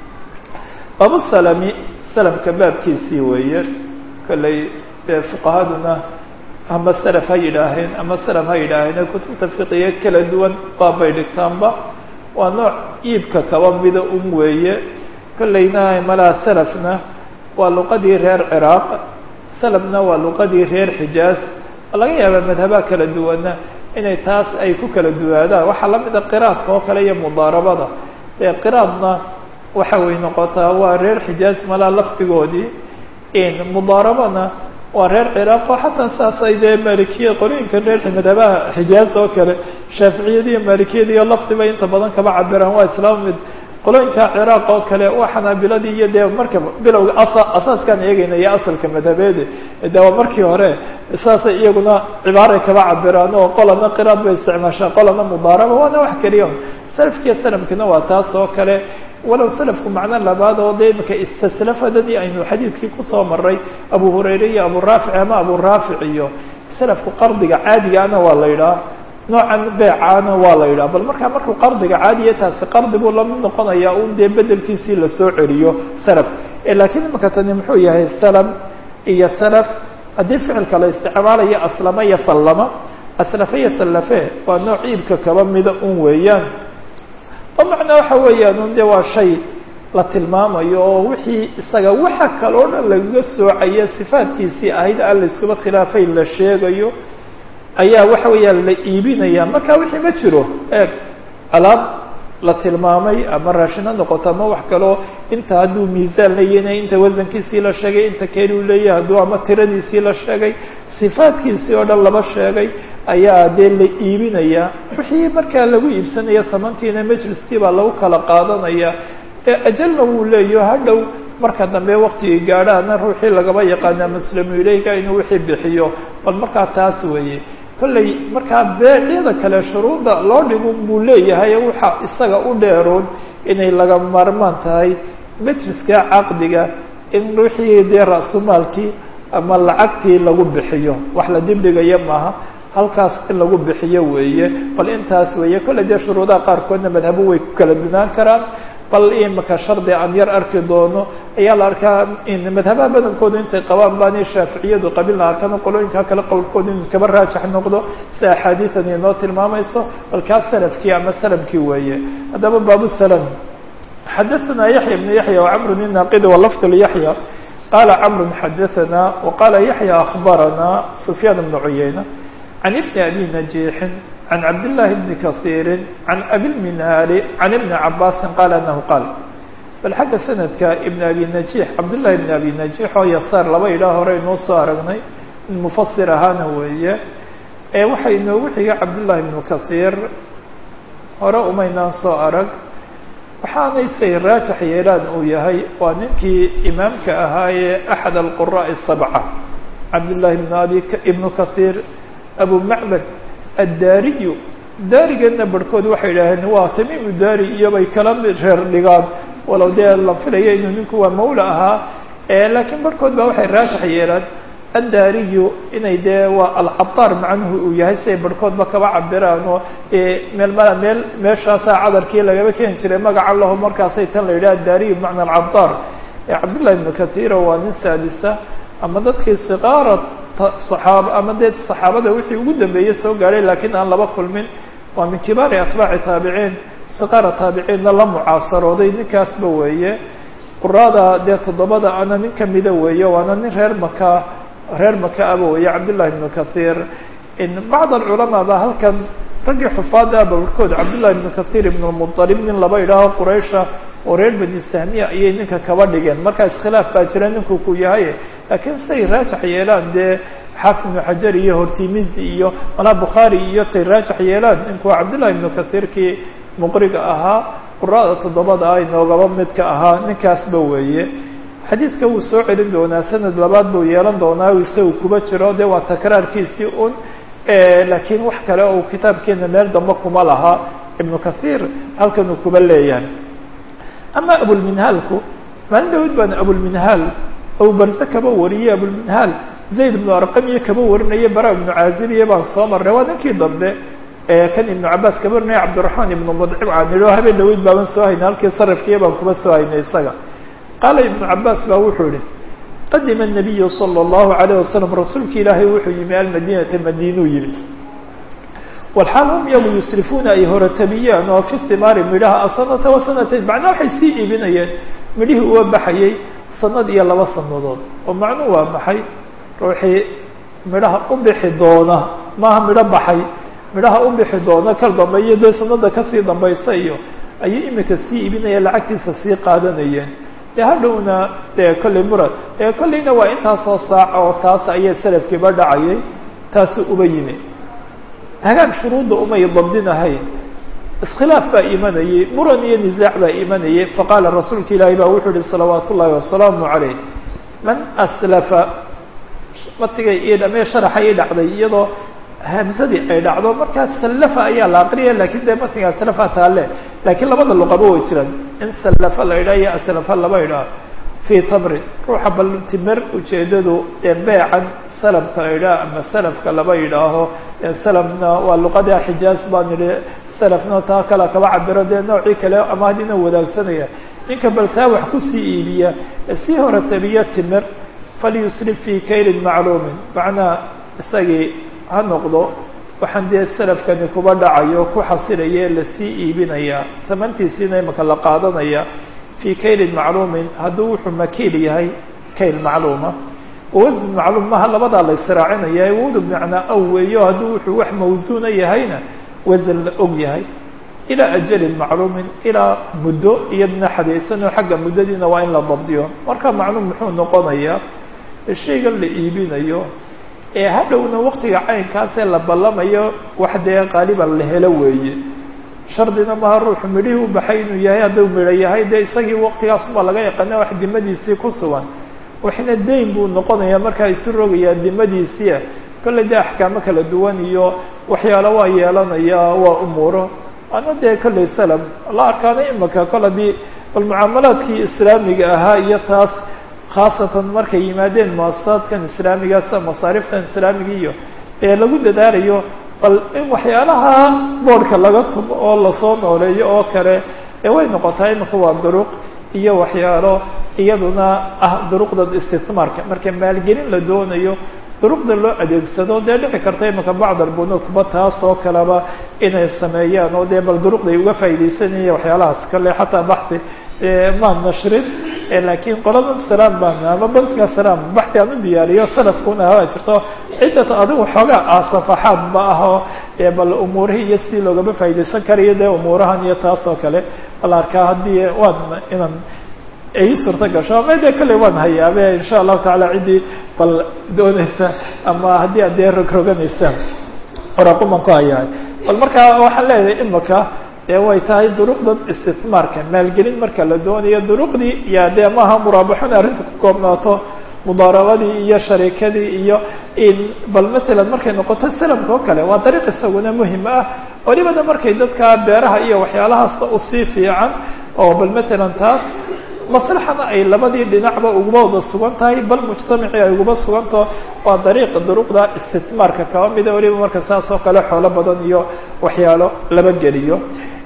baabu salami salamka baabkiisii weeye kolley dee fuqahaduna ama salaf ha yidhaaheen ama salam ha yidhaaheen kutubta fiqiga kala duwan baabbay dhigtaanba waa nooc iibka kaba mida un weeye kollayna malaha salafna waa luqadii reer ciraaq salamna waa luqadii reer xijaaz laga yaabaa madhabaha kala duwana inay taas ay ku kala duwaadaan waxaa la mida qiraadka oo kale iyo mudaarabada ee qiraadna waxa way noqotaa waa reer xijaaz malaha lafdigoodii mudaarabana waa reer ciraaq oo xataa saas ay dee maalikiya qolooyinka reer madhabaha xijaaz oo kale shaaficiyada iyo maalikiyada iyo lafdiba inta badan kaba cabiraan waa islaam mid qolooyinka ciraaq oo kale waa xanaabiladii iyo dee marka bilowga asa asaaskaan eegayna iyo asalka madhabeede de waa markii hore saasay iyaguna cibaaray kaba cabiraan oo qolana qiraad bay isticmaashaa qolana mudaaraba waana wax keliya salafkiiyo salamkina waa taas oo kale walow salafku macno labaad oo dee imika istaslafadadii aynu xadiidkii kusoo maray abu hurayre iyo abu raafic ama abu raafic iyo salafku qardiga caadigaana waa la yidhaha noocan beecaana waa la yidhaha bal markaa markuu qardiga caadiya taasi qardi buu lamid noqonayaa un dee bedelkiisii lasoo celiyo salaf laakiin imika tani muxuu yahay salam iyo salaf haddii ficilka la isticmaalayo aslama iyo sallama aslafe iyo sallafe waa nooc iibka kaba mida un weeyaan oo macnaa waxa weeyaan un dee waa shay la tilmaamayo oo wixii isaga waxa kaloo dhan lagaga soocaya sifaadkiisii ahayd aan la iskuba khilaafay la sheegayo ayaa waxa weeyaan la iibinaya marka wixii ma jiro eeg alaab la tilmaamay ama raashin ha noqoto ama wax kaloo inta hadduu miisaan leeyahay inta wasankiisii la sheegay inta keeni u leeyahay hadduu ama tiradiisii la sheegay sifaadkiisii oo dhan laba sheegay ayaa dee la iibinaya wixii markaa lagu iibsanaya tamantiina majliskii baa lagu kala qaadanaya ee ajalna wuu leeyaho hadhow marka dambe waktigii gaadhaana ruuxii lagaba yaqaana muslimu ilayka inuu wixii bixiyo bal markaa taas weeye kollay markaa beecyada kale shuruudda loo dhigun buu leeyahay waxa isaga u dheeroon inay laga maarmaan tahay majliska caqdiga in wixii dee ra-sumaalkii ama lacagtii lagu bixiyo wax la dibdhigaya maaha halkaas in lagu bixiyo weeye bal intaas weeye kolley dee shuruudaha qaarkoodna madhabo way ku kala dunaan karaan bal imika shardi aan yar arki doono ayaa la arkaa in madhabaha badankoodu intay qabaan baani shaaficiyadu qabiilna arkaan qolooyinka kale qowlkoodu in kaba raajix noqdo si axaadiidan inoo tilmaamayso bal kaas salafkii ama salamkii weeye haddaba baabu salam xadaثana yaحya بn yaحya وcmr الnaqidi walafd yaحya qala cmr xadaثana وqala yaحya aخbarana sufyaan بn cuyayna can ibn abi najiixin عن عبد الله بن كثير عن أبي المنهال عن ابن عباس قال أنه قال bal xagga sanadka ibn abi najiix cabdullahi ibn abi najiix oo yasaar laba ilaa hore inoo soo aragnay in mufasir ahaana weeye ee waxaa inoogu xiga cabdullahi ibnu kasiir hore umaynaan soo arag waxaanay say raajax yeelaan uu yahay waa ninkii imaamka ahaayee axad alquraa'i sabca cabdullahi ibn abi ibnu kasiir abu macbad addaariyu daarigeedna barhkood waxay idhaaheen waa tamiimu daari iyobay kala mid reer dhigaan walow dee la filaya inuu ninku waa mawla ahaa laakiin barhkood baa waxay raajax yeelaan addaariyu inay dee waa alcadaar macnuhu uu yahay siay barhkoodba kaba cabiraan oo meel mala meel meeshaasaa cadarkii lagaba keeni jiray magaca laho markaasay tan la yidhaha addaariyu bimacna alcadaar cabdullahi ibnu kathiiro waa nin saadisa ama dadkii siqaara saxaaba ama dee saxaabada wixii ugu dambeeyey soo gaadhay laakiin aan laba kulmin waa min kibaari atbaaci taabiciin siqaara taabiciinna la mucaasarooday ninkaasba weeye quraada dee toddobada ana nin kamida weeye waana nin reer maka reer maka aba weeye cabdullahi ibnu kathiir bacd alculamaa ba halkan raggii xufaada aba barhkood cabdullahi ibnu kathiir ibn lmuطalib nin laba idhaaho quraysha oo reer bani sahmiya ayay ninka kaba dhigeen marka iskhilaaf baa jira ninku ku yahay laakiin siay raajax yeelaan dee xaafid ibnu xajar iyo hortimizi iyo malaa bukhaari iyo tay raajax yeelaan ninku waa cabdullahi ibnu kathiirkii muqriga ahaa quraada toddobada ah inoogaba midka ahaa ninkaasba weeye xadiidka wuu soo celin doonaa sanad labaad buu yeelan doonaa isagu kuba jiro dee waa takraarkiisii un laakiin wax kale oo kitaabkeena meel dambe kuma laha ibnu kathiir halkan uu kuba leeyahay ama abulminhaalku maalin dhawid baan abulminhaal abu barse kaba wariyey abulminhaal zayd ibnu arqam iyo kaba warinaya bara ibnu caaziliya baan soo marnay waa ninkii dambe kan ibnu cabaas kaba warinaya cabdiraxmaan ibnu mudcib aan idhi habeen dhaweyd baaban soo haynay halkii sarafkiiya baan kuba soo haynay isaga qaala ibnu cabaas baa wuxuu yihi qadima الnabiyu salى اllahu alayه wasalam rasuulki ilaahay wuxuu yimi almadinata madiinuu yimi walxaal hum yagu yusrifuuna ay horatabiyaan oo fi himaari midhaha asanata wasanatayn macnaa waxay sii iibinayeen midhihii uga baxayay sanad iyo laba sanadood oo macnuu waa maxay ruuxii midhaha u bixi doona maaha midho baxay midhaha u bixi doona kal dambe iyo dee sanada kasii dambaysa iyo ayuu imika sii iibinayeen lacagtiisa sii qaadanayeen dee hadhowna dee kolley murad ee kolleyna waa intaasoo saac oo taas ayay salafkiiba dhacayay taasu uba yimi hagaag shuruudda umay dabdinahayn iskhilaaf baa imanayay muran iyo nisaac baa imanayay faqaala rasuulka ilaahi baa wuxuu yihi salawaat ullaahi wasalaamu calayh man aslafa matigay io dhame sharaxa ii dhacday iyadoo hamsadii ay dhacdo markaa sallafa ayaa la aqriya lakin dee matiga aslafa taale lakiin labada luqaba way jiraan in sallafa la idhaha iyo aslafa laba idhaha fii tamrin ruuxa bal timer ujeedadu ee beecan salamka la idhaha ama salafka laba yidhaaho salamna waa luqada xijaaz baan idhi salafna taa kale kaba cabiro dee noocii kale ama haddina wadaagsanaya ninka bal taa wax kusii iibiya sii hore tabiya timer falyusrif fii kaylin macluumin macnaa isagii ha noqdo waxaan dee salafkani kuba dhacayo ku xasilaye lasii iibinaya samantiisiina imaka la qaadanaya fii kaylin macluumin hadduu wuxuu makiil yahay kayl macluuma wasn macluum maha labadaa la israacinaya wadu macnaa aw weeyo hadduu wuxuu wax mawsuuna yahayna wasan la og yahay ilaa ajalin macluumin ilaa muddo iyadna xadaysanoo xagga muddadiina waa in la dabdiyo marka macluum muxuu noqonayaa shaygan la iibinayo ee hadhowna waktiga caynkaasee la ballamayo wax dee qaaliban la helo weeye shardina maha ruuxu midhihii u baxay inuu yahay hadduu midho yahay dee isagii waktigaasubaa laga yaqaana wax dimadiisii ku sugan waxna dayn buu noqonayaa markaa isu rogayaa dimadiisia kolley dee axkaamo kala duwan iyo waxyaalo waa yeelanaya waa umuuro ana dee kolley salam la arkaana imaka kol haddii bal mucaamalaadkii islaamiga ahaa iyo taas khaasatan markay yimaadeen muasasaadkan islaamiga sida masaariftan islaamiga iyo ee lagu dadaalayo bal in waxyaalaha boodhka laga tumo oo lasoo nooleeyo oo kale ee way noqotaa imika waa duruq iyo waxyaalo iyaduna ah duruqda istismaarka marka maalgelin la doonayo duruqda loo adeegsado dee dhici karta imika bacd albunuukba taas oo kaleba inay sameeyaan oo dee bal duruqday uga faa'iidaysanaya waxyaalahaas kale xataa baxi maan nashrin lakiin qolada salaam baan ama bankiga salaam baxti aan u diyaariyo salafkuna hawaa jirto ciddata adigu xoogaa ah safaxaad ma aho bal umuurihii iyo sidii loogama faa'iidaysan karayo dee umuurahan iyo taas oo kale bal arkaa haddii waan inaan ay suurta gasho ama dee kolley waan hayaabe insha allahu tacaala ciddii bal doonaysa ama haddii ad dee rogroganaysa oraquman ku hayahay bal markaa waxaan leeyahay imaka dee way tahay duruqdan istismaarka maalgelin marka la doonayo duruqdii ya dee maaha muraabaxona arrinta ku koobnaato mudaarabadii iyo shariikadii iyo in bal matalan markay noqoto salamka oo kale waa dariiq isaguna muhim ah walibana markay dadka beeraha iyo waxyaalahaasna usii fiican oo bal matalan taas maslaxana ay labadii dhinacba uguba wada sugan tahay bal mujtamacii ay uguba sugantaho waa dariiqa duruqda istismaarka kaba mida waliba marka saas oo kale xoolo badan iyo waxyaalo laba geliyo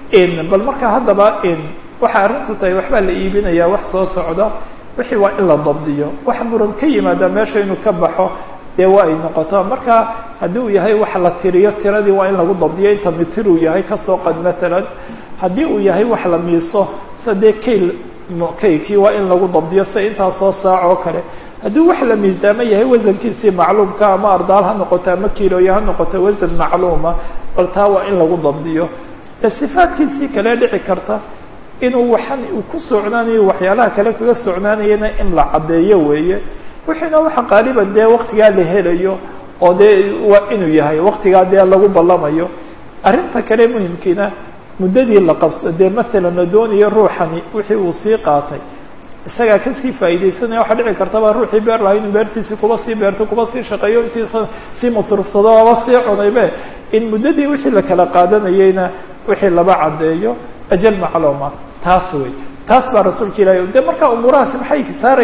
bal marka haddaba waxay arrintu tahay waxbaa la iibinayaa wax soo socda wixii waa in la dabdiyo wax muran ka yimaada meesha inuu ka baxo dee waa ay noqoto marka haddii uu yahay wax la tiriyo tiradii waa in lagu dabdiyo inta mitir uu yahay kasoo qad matalan haddii uu yahay wax la miiso sida dee kayl kaykii waa in lagu dabdiyo sida intaasoo saac oo kale haddii wax la miisaamo yahay wasankiisii macluumka ama ardaal ha noqoto ama kiilooya ha noqoto wasan macluuma bal taa waa in lagu dabdiyo ee sifaadkiisii kale dhici karta inuu waxan uu ku socnaanayo waxyaalaha kale kaga socnaanayana in la caddeeyo weeye wixiina waxa qaaliban dee waktigaa la helayo oo dee waa inuu yahay waktigaa dee lagu ballamayo arrinta kale muhimkiina muddadii la qabso dee matalan la doonayo ruuxani wixii uu sii qaatay isagaa kasii faa'iidaysanaya waxaa dhici kartaba ruuxii beer lahaa inuu beertiisii kuba sii beerto kuba sii shaqeeyo intiisa sii masruufsado aba sii cunaybe in muddadii wixii la kala qaadanayeyna wixii laba caddeeyo ajal macluuma taas wey taas baa rasuulka ilahi de marka umuurahaasi maxay saarayaan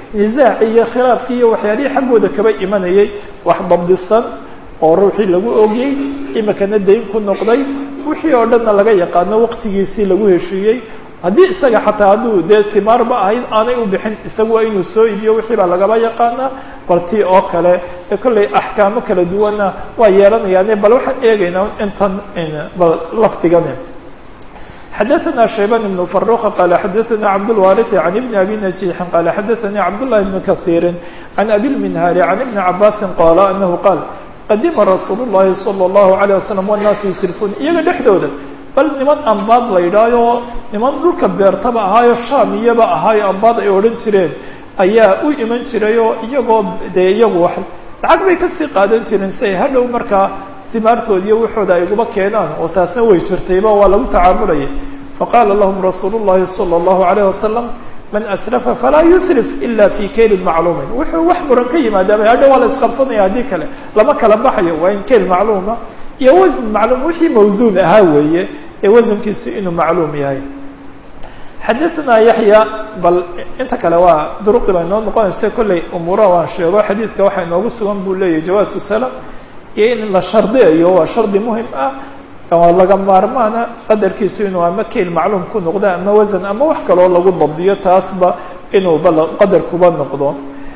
nisaaci iyo khilaafkii iyo waxyaalihii xaggooda kaba imanayay wax dabdisan oo ruuxii lagu ogiyey imikana dayn ku noqday wixii oo dhanna laga yaqaano waqtigiisii lagu heshiiyey haddii isaga xataa hadduu dee timaarba ahayd aanay u bixin isagu waa inuu soo iibiyo wixii baa lagaba yaqaanaa bal tii oo kale ee kollay axkaamo kala duwanna waa yeelanayaane bal waxaan eegaynaa intan bal lafdigani xadaثna شhaybان بن فروq qال xadaثna cabdالوارث عن بن أbي نجيح qال xadaثnي cabdاللahi بن kaثيr عن أbي المنهاr عن بن cabاsi qال أنه qاal qadima rasuul الlahi صلى الlaه عليه وسلم والناas yusriفun iyaga dhexdooda bal niman ambaad la yidhaayo niman dhulka beertaba ahaayo sham iyaba ahaayo ambaad ay odhan jireen ayaa u iman jirayoo iyagoo dee iyagu wax lacag bay kasii qaadan jireen si ay hadhow markaa simaartooda iyo waxooda ay uguba keenaan oo taasna way jirtayba waa lagu tacaamulayay faqaala lahum rasuul الlahi salى الlahu عalيه wasalam man asrafa falaa yusrif ila fi kaylin macluumin wuxuu wax muran ka yimaadaaba hadhow waa la isqabsanaya haddii kale lama kala baxayo waa in kayl macluuma iyo wasn macluum wixii mawsuun ahaa weeye ee wasankiisu inuu macluum yahay xadaثna yaحya bal inta kale waa duruqi baa inoo noqonaysa kolley umuuraha waan sheego xadiidka waxaa inoogu sugan buu leeyahy jawaasu salam iyo in la shardiyayo waa shardi muhim ah oo laga maarmaana qadarkiisu inuu ama kayl macluum ku noqdo ama wasan ama wax kaloo lagu dabdiyo taasba inuu bal qadar kuba noqdo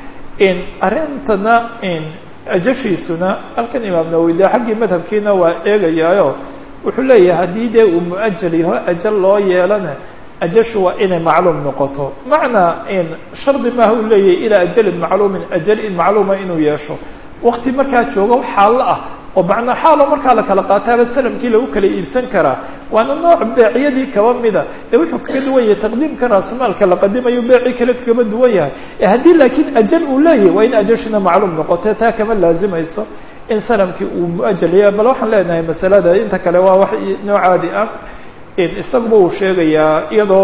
arrintana ajashiisuna halkan imaam nawowi de xaggii madhabkiina waa eegayaayo wuxuu leeyahay haddii dee uu muajal yaho ajal loo yeelana ajashu waa inay macluum noqoto macnaa shardi maaha uu leeyahay ilaa ajalin macluumin ajalin macluuma inuu yeesho wakti markaa joogo xaallo ah oo macnaa xaalo markaa la kala qaataaba salamkii lagu kala iibsan karaa waana nooc beecyadii kaba mida ee wuxuu kaga duwan yahay taqdiimka raasumaalka la qadimayo beecii kale kaba duwan yahay ee haddii laakiin ajal uu leeyahay waa in ajashina macluum noqote taa kama laazimayso in salamkii uu muajal yahay bal waxaan leenahay masalada inta kale waa wax noo caadi ah isaguba uu sheegayaa iyadoo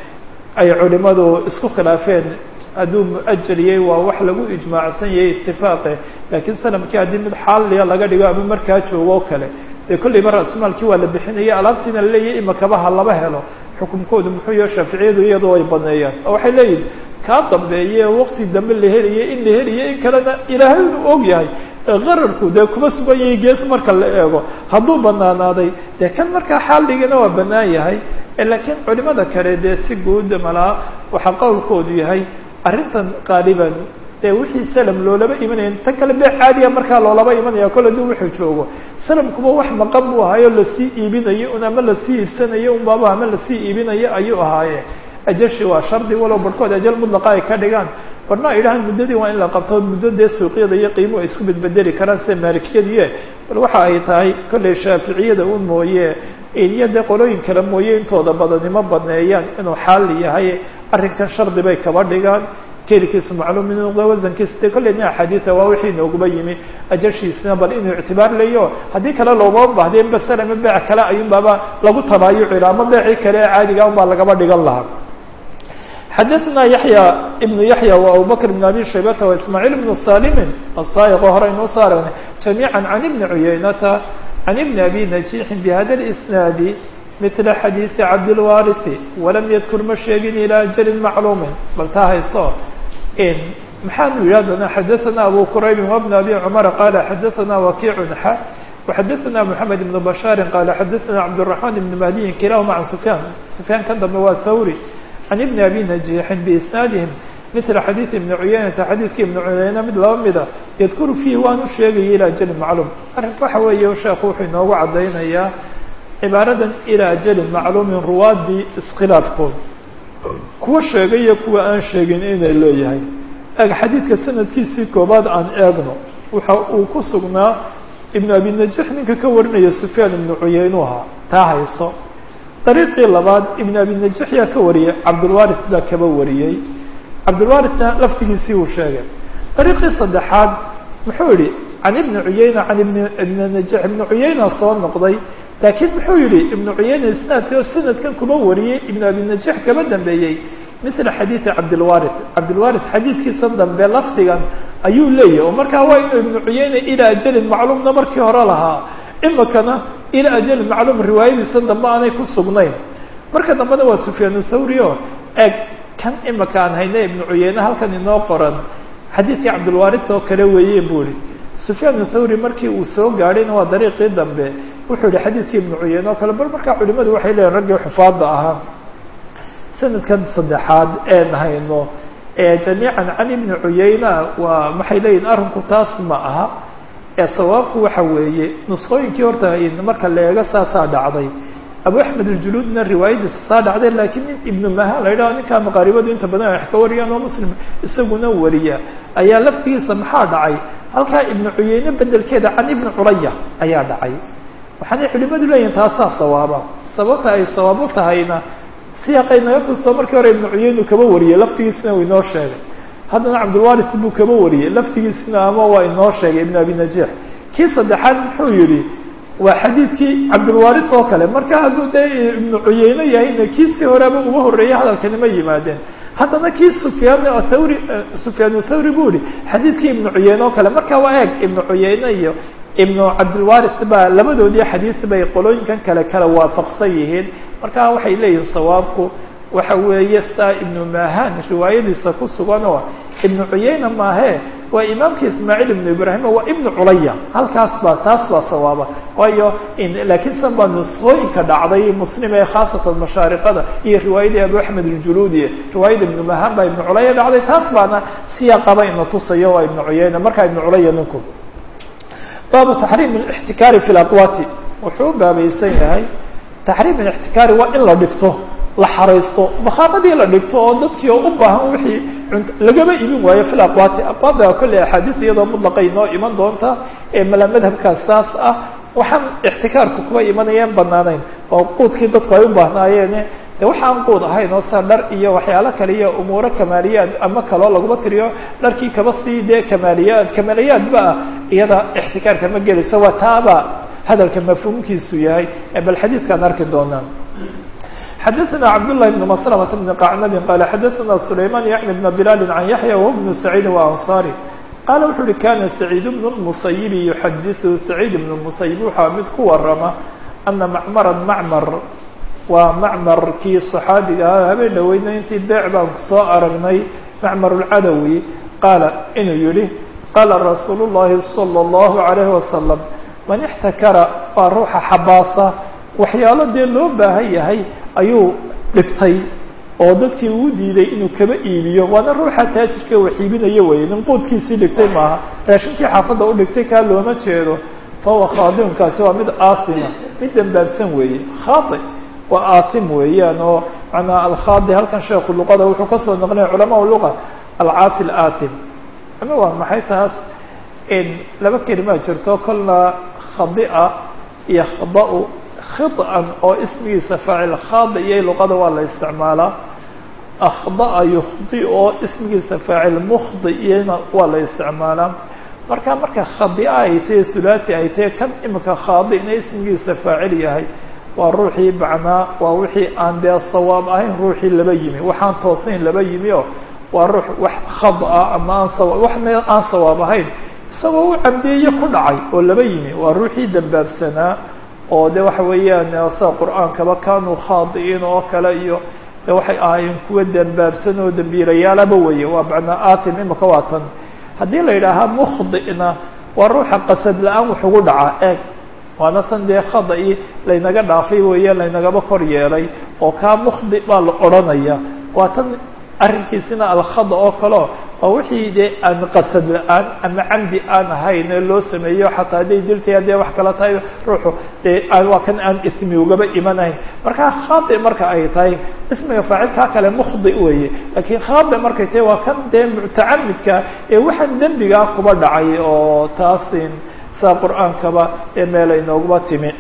ay culimadu isku khilaafeen hadduu muajaliyey waa wax lagu ijmaacsan yahay itifaaqe laakiin salamkii haddii mid xaaliya laga dhigo ama markaa joogo o kale dee kolleyba ra-sumaalkii waa la bixinaya alaabtiina laleeyahay imakabaha laba helo xukunkoodu muxuu yaho shaaficiyadu iyadoo ay baneeyaan oo waxay leeyihin kaa dambeeye waqti dambe la heliye in la heliye in kalena ilaahay inu og yahay qararku dee kuma sugan yahay gees marka la eego hadduu banaanaaday dee kan markaa xaaligana waa banaan yahay laakiin culimada kale dee si guud malaa waxaa qowlkoodu yahay arrintan qaaliban dee wixii salam loolaba imanaya tan kale bee caadiya markaa loolaba imanaya kole duu wuxuu joogo salamkuba wax maqan buu ahaayo lasii iibinayo un ama lasii iibsanayo un baaba ama lasii iibinayo ayuu ahaaye ajashi waa shardi walow barhkood ajal mudlaqa ay ka dhigaan barna ay idhahaan muddadii waa in la qabto muddo dee suuqyada iyo qiimuhu ay isku bedbedeli karaan sida maalikiyadiye bal waxa ay tahay kolley shaaficiyada un mooye iyo dee qolooyin kale mooye intooda badanimo baneeyaan inuu xaali yahay arrinkan shardi bay kaba dhigaan kelkiisu macluum inuu noqdo wasankiisa dee kolleyna axaadiida waa wixii nooguba yimi ajashiisina bal inuu ictibaar leeyo haddii kale loogama bahdee basel ama beec kale ayuun baaba lagu tabaayuci laha ama beecii kale ee caadiga un baa lagaba dhigan lahaa xadaثna yaحya ibnu yaحya wa abubakr bn abi shaybata wa ismaaciil bnu salimin asaayiqo hore inuu soo aragnay jamiica can ibni cuyaynata can ibni abi najiixin bihada اlisnaadi mila xadiiثi cabdilwarisi walam yadkur ma sheegin ilaa ajalin macluumin bal taa hayso maxaanu yidhi haddana xadaثna abu quraybin wabn abi cumara qala xadaثna wakiicun xa وxadaثna mحamed ibn bashaari qala xadaثna cabdالرaحman ibn mahdiyin kilahuma can sufyaan sufyaan kan dambe waa thawri can ibni abi najiixin biisnaadihim mila xadiidi ibni cuyaynata xadiidkii ibni cuyayna mid laba mida yadkuru fiihi waanu sheegaya ilaa ajalin macluum arrinku waxa weeye sheekhu wuxuu inoogu caddaynayaa cibaaradan ilaa ajalin macluumin ruwaadii iskhilaafkood kuwa sheegay iyo kuwa aan sheegin inay leeyahay eg xadiidka sanadkiisii koobaad aan eegno waxa uu ku sugnaa ibnu abi najiix ninka ka warinaya sufyaan ibnu cuyaynuha taa hayso dariiqii labaad ibn abi najiix yaa ka wariyey cabdulwaris baa kaba wariyey cabdulwarisna laftigiisii uu sheegay dariiqii saddexaad muxuu yihi can ibni cuyayna can ibn ibni najiix ibnu cuyayna soo noqday laakiin muxuu yihi ibnu cuyayna isnaadki oo sanadkan kuma wariyey ibnu abi najiix kaba dambeeyey mila xadiidi cabdilwaris cabdilwaris xadiidkiisa dambe lafdigan ayuu leeyahy oo markaa waa inuu ibnu cuyayna ilaa ajalin macluumna markii hore lahaa imikana ilaa ajalin macluum riwaayadiisa dambe aanay ku sugnayn marka dambena waa sufyaan thawri o eg kan imika aan hayna ibnu cuyeyne halkan inoo qoran xadiidkii cabdulwaris oo kale weeye buu ihi sufyaan thawri markii uu soo gaadhayna waa dariiqii dambe wuxuu yihi xadiidkii ibnu cuyeyne oo kale bal markaa culimadu waxay leeyihin raggii xufaada ahaa sanadkan saddexaad een hayno jamiican can ibni cuyeyna waa maxay leeyihin arrinku taas ma aha ee sawaabku waxa weeye nusqooyinkii horta marka la eego saasaa dhacday abu axmed aljuluudna riwaayadiisa saa dhacday laakiin nin ibnu maha la yidhaho ninkaa maqaaribadu inta badan wax ka wariyaan oo muslim isaguna wariya ayaa laftigiisa maxaa dhacay halkaa ibnu cuyeyne bedelkeeda can ibni curaya ayaa dhacay waxaanay culimadu leeyihin taasaa sawaaba sababta ay sawaab u tahayna siyaaqay naga tusto markii hore ibnu cuyeynu kaba wariyey laftigiisna uu inoo sheegay haddana cabdulwaris buu kaba wariyey laftigiisna ama waa inoo sheegay ibnu abi najiix kii saddexaad muxuu yihi waa xadiidkii cabdulwaris oo kale marka hadduu dee ibnu cuyeyne yahayna kiisii horeba uga horreeyay hadalkani ma yimaadeen haddana kii sufyaan thawri sufyaan thawri buu yihi xadiidkii ibnu cuyeyne oo kale marka waa eeg ibnu cuyeyne iyo ibnu cabdilwaris baa labadoodii xadiis bay qolooyinkan kale kala waafaqsan yihiin marka waxay leeyihin sawaabku waxa weeye saa ibnu mahan riwaayadiisa ku sugan oo ibnu cuyeyna maahe waa imaamkii ismaaciil ibnu ibraahim waa ibnu culaya halkaas baa taas baa sawaaba waayo laakiin san baa nusqooyinka dhacday muslim ee khaasatan mashaariqada iyo riwaayadii abu axmed aljuluudi riwaayada ibnu mahan baa ibnu culaya dhacday taas baana siyaaqaba ina tusayo waa ibnu cuyeyna markaa ibnu culaya ninku baabu taxriim اlاxtikaari fi اlaqwaati wuxuu u baabaysan yahay taxriim اlاxtikaari waa in la dhigto la xaraysto bakhaanadii la dhigto oo dadkii oo u baahan wixii lagama imin waayo fi aqwaati aqwaada kolley axaadiis iyadoo mutlaqay inoo iman doonta ee mala madhabkaas saas ah waxaan ixtikaarku kuba imanayeen banaanayn oo quudkii dadku ay u baahnaayeen de waxaan quud ahayn oo sa dhar iyo waxyaalo kale iyo umuuro kamaaliyaad ama kaloo laguma tiriyo dharkii kaba sii dee kamaaliyaad kamaaliyaadba ah iyada ixtikaarka ma gelaysa waa taaba hadalka mafhuumkiisu yahay bal xadiidkaan arki doonaa xadaثna cabdاللahi بن مسلمة بن qacnab qال xadaثna سulayman yعni بn بlal عan yaحyى وهو بن سacيid وأnصاrي qala wuxu uhi kana سacيid بن المسayب يxadiثu سacيid بن المسayب waxaa mid ku warama أna macmra macmr waa macmarkii صaxaabiga ah habeen dhaweyna intii beec baan kusoo aragnay macmar الcadawi qaala inuu yihi qala rasuul الlahi صلى الlaه عalيه وasلم man اxtakara waa ruuxa xabaasa waxyaalo dee loo baahan yahay ayuu dhigtay oo dadkii uu diiday inuu kaba iibiyo waana ruuxa taajirka wax iibinayo weye nin quudkiisii dhigtay maaha raashinkii xaafadda u dhigtay kaa looma jeedo fahuwa khaadimkaasi waa mid aasima mid dambaabsan weeye khaai waa aasim weeyaan oo manaa alkhaadi halkan sheekhu luqada wuxuu kasoo noqnaya culamaa luqa alcaasi alaasim ama waa maxay taas laba kelimaa jirto kolna khadia iyo khada- khiطan oo ismigiisa faacil khaadi iyo luqada waa la isticmaalaa akhdaa yukhdi oo ismigiisa faacil mukhdi iyana waa la isticmaalaa marka marka khadia ay tahe thulathi ay tahe kan imika khaadina ismigiisa faacil yahay waa ruuxii macnaa waa wixii aan dee sawaab ahayn ruuxii laba yimi waxaan toosayn laba yimi oo waa ruux wax khada ama aan sawa wax meel aan sawaab ahayn isagoo u camdeeye ku dhacay oo laba yimi waa ruuxii dambaabsanaa oo de waxa weeyaan sida qur-aankaba kanuu khaadi'iin oo kale iyo de waxay ahaayeen kuwa dambaabsan oo dambiilayaalaba weye waa macnaa atim imika waa tan haddii la yidhaahaa mukhdi'na waa ruuxa qasad la-aan wax ugu dhaca eeg waana tan dee khada-i laynaga dhaafay weeye laynagaba kor yeelay oo kaa mukhdi baa la odhanaya waa tan arrinkiisina alkhada oo kaleo waa wixii dee aan qasad la-aan ama camdi aan ahayn ee loo sameeyo xataa hadday diltay haddee wax kala tahay ruuxu dee waa kan aan ismi ugaba imanahayn markaa khaadi marka ay tahay ismiga faacilkaa kale mukhdi weeye laakiin khaadi markay tahay waa kan dee mutacamidka ee waxaan dembigaa kuba dhacay oo taasin saa qur-aankaba ee meel aynoogaba timi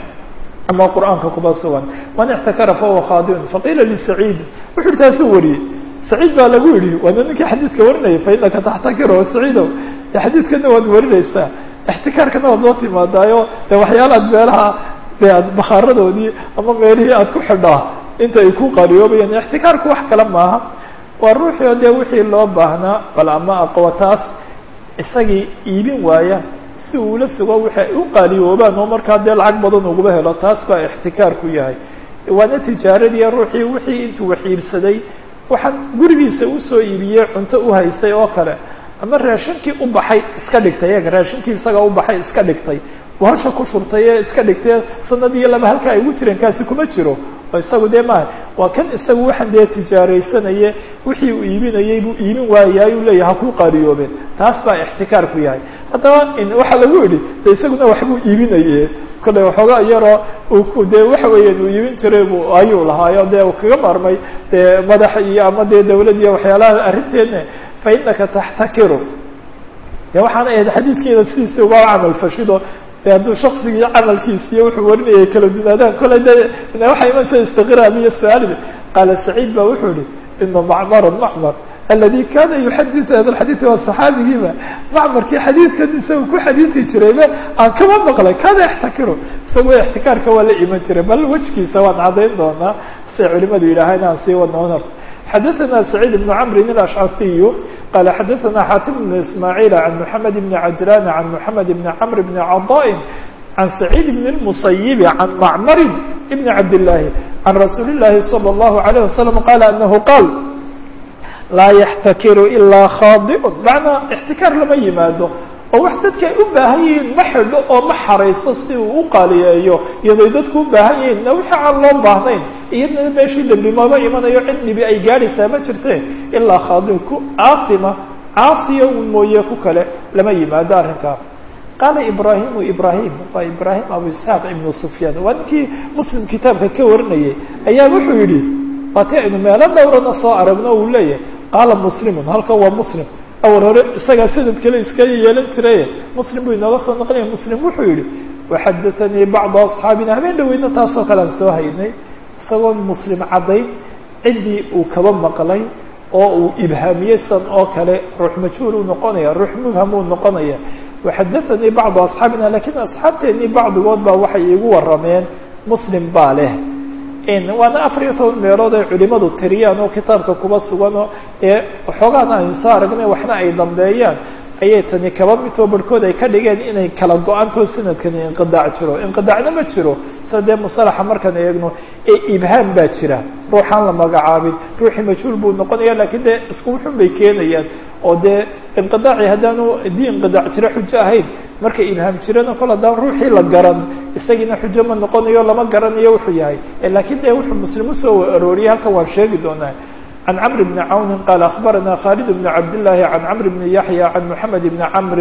ama qur-aanka kuba sugan man ixtakara fahuwa khaadiun faqiila lisaciid wuxu uhi taasuu wariyey saciid baa lagu yidhi waana ninkii xadiidka warinaya fa inaka taxtakiro saciidow de xadiidkana waad warinaysaa ixtikaarkana waad loo timaadaayo de waxyaalaad meelaha de aad bakhaaradoodii ama meelihii aad ku xidhaa inta ay ku qariyoobayaan ixtikaarku wax kale maaha waa ruuxii o dee wixii loo baahnaa bal ama aqwataas isagii iibin waaya si uula sugo wixi ay u qaaliyoobaan oo markaa dee lacag badan uguba helo taas baa ixtikaarku yahay waana tijaaradii ruuxii wixii intuu wax iibsaday waxaan gurigiisa usoo iibiyey cunto u haysay oo kale ama raashinkii u baxay iska dhigtay eega raashinkii isagaa u baxay iska dhigtay hasha ku shurtay ee iska dhigtay sanad iyo laba halka ay ugu jireen kaasi kuma jiro oo isagu dee maaha waa kan isagu waxaan dee tijaaraysanaye wixii uu iibinayey buu iibin waayaay uu leeyahay hakuu qaariyoobeen taas baa ixtikaarku yahay haddaba waxaa lagu idhi de isaguna waxbuu iibinaye kolley waxoogaa yaroo dee waxa weeyaan uu iibin jiray bu ayuu lahaayo dee uu kaga maarmay dee madax iyo ama dee dawlad iyo waxyaalaha arrinteedna fa inaka taxtakiru de waxaana ahayd xadiidkeeda sidiisi uga camal fashido de hadduu shaksigii camalkiis iyo wuxuu warinayay kala dunaadaan kolley de waxaa imansa istiqraab iyo su-aaliba qaala saciid ba wuxuu yihi ina macmaran macmar aladi kana yuxaditu hada lxadiid waa saxaabigiiba macmarkii xadiidkan isaga ku xadiidi jirayba aan kama maqlay kana yaxtakiru isagoo ixtikaarka waa la iman jiray bal wejkiisa waan caddayn doonaa siay culimadu yidhaahaan aan sii wadnoon horta xadaثna سacيid بن cmri الأشcasiy qal xadaثna xatim بن ismاعيل عan mحamed بn cajlan عan mحamed بn cmr بn caضاء عan سacيid بn الmuصyب عan macmr بn cabd الlahi عan rasuuli الlahi slى الlaه عليه وsلم qal anahu qaal laa yaxtakiru ilaa khaadiء macnaa اxtikaar lama yimaado oo wax dadka ay u baahan yihiin ma xidho oo ma xarayso si uu u qaaliyeeyo iyadoo dadku u baahan yihiin na wixii aan loo baahnayn iyadna meeshii dambi mama imanayo cid dhibi ay gaadhaysaa ma jirte ilaa khaadi ku caasima caasiya un mooye ku kale lama yimaado arrinkaa qaala ibraahimu ibrahim waa ibraahim abu isxaaq ibnu sufyaan waa ninkii muslim kitaabka ka warinayay ayaa wuxuu yidhi waati aynu meelo dhowrana soo aragno uu leeyahay qaala muslimun halkan waa muslim awal hore isagaa sanad kale iska yeelan jiraye muslim buu inooga soo naqlinaya muslim wuxuu yihi waxadatanii bacdu asxaabina habeen dhaweydna taasoo kale aan soo haynay isagoo muslim caddayn ciddii uu kaba maqlay oo uu ibhaamiyey san oo kale ruux majhuul uu noqonaya ruux mubham uu noqonaya waxadatanii bacdu asxaabina lakiin asxaabteennii bacdigood baa waxay iigu warrameen muslim baa leh waana afar iyo toban meelood ay culimadu tiriyaan oo kitaabka kuba suganoo ee waxoogaana aynu soo aragnay waxna ay dambeeyaan ayay tani kaba midoo barhkood ay ka dhigeen inay kala go-antoo sanadkani inqidaac jiro inqidaacna ma jiro sida dee musalaxa markaan eegno ee ibhaam baa jira ruuxaan la magacaabin ruuxii majhuul buu noqonaya lakiin dee isku wuxun bay keenayaan oo dee inqidaaci haddaanu dii inqidaac jiro xujo ahayn marka ibhaam jirana kol haddaan ruuxii la garan isagiina xujo ma noqonayo lama garanayo wuxuu yahay lakiin dee wuxuu muslim usoo arooriyay halkan waan sheegi doonaa عن cمر بن عون قال أخبرنا khالد بن عبد الله عن cمر بن يحيى عن محمد بن عمر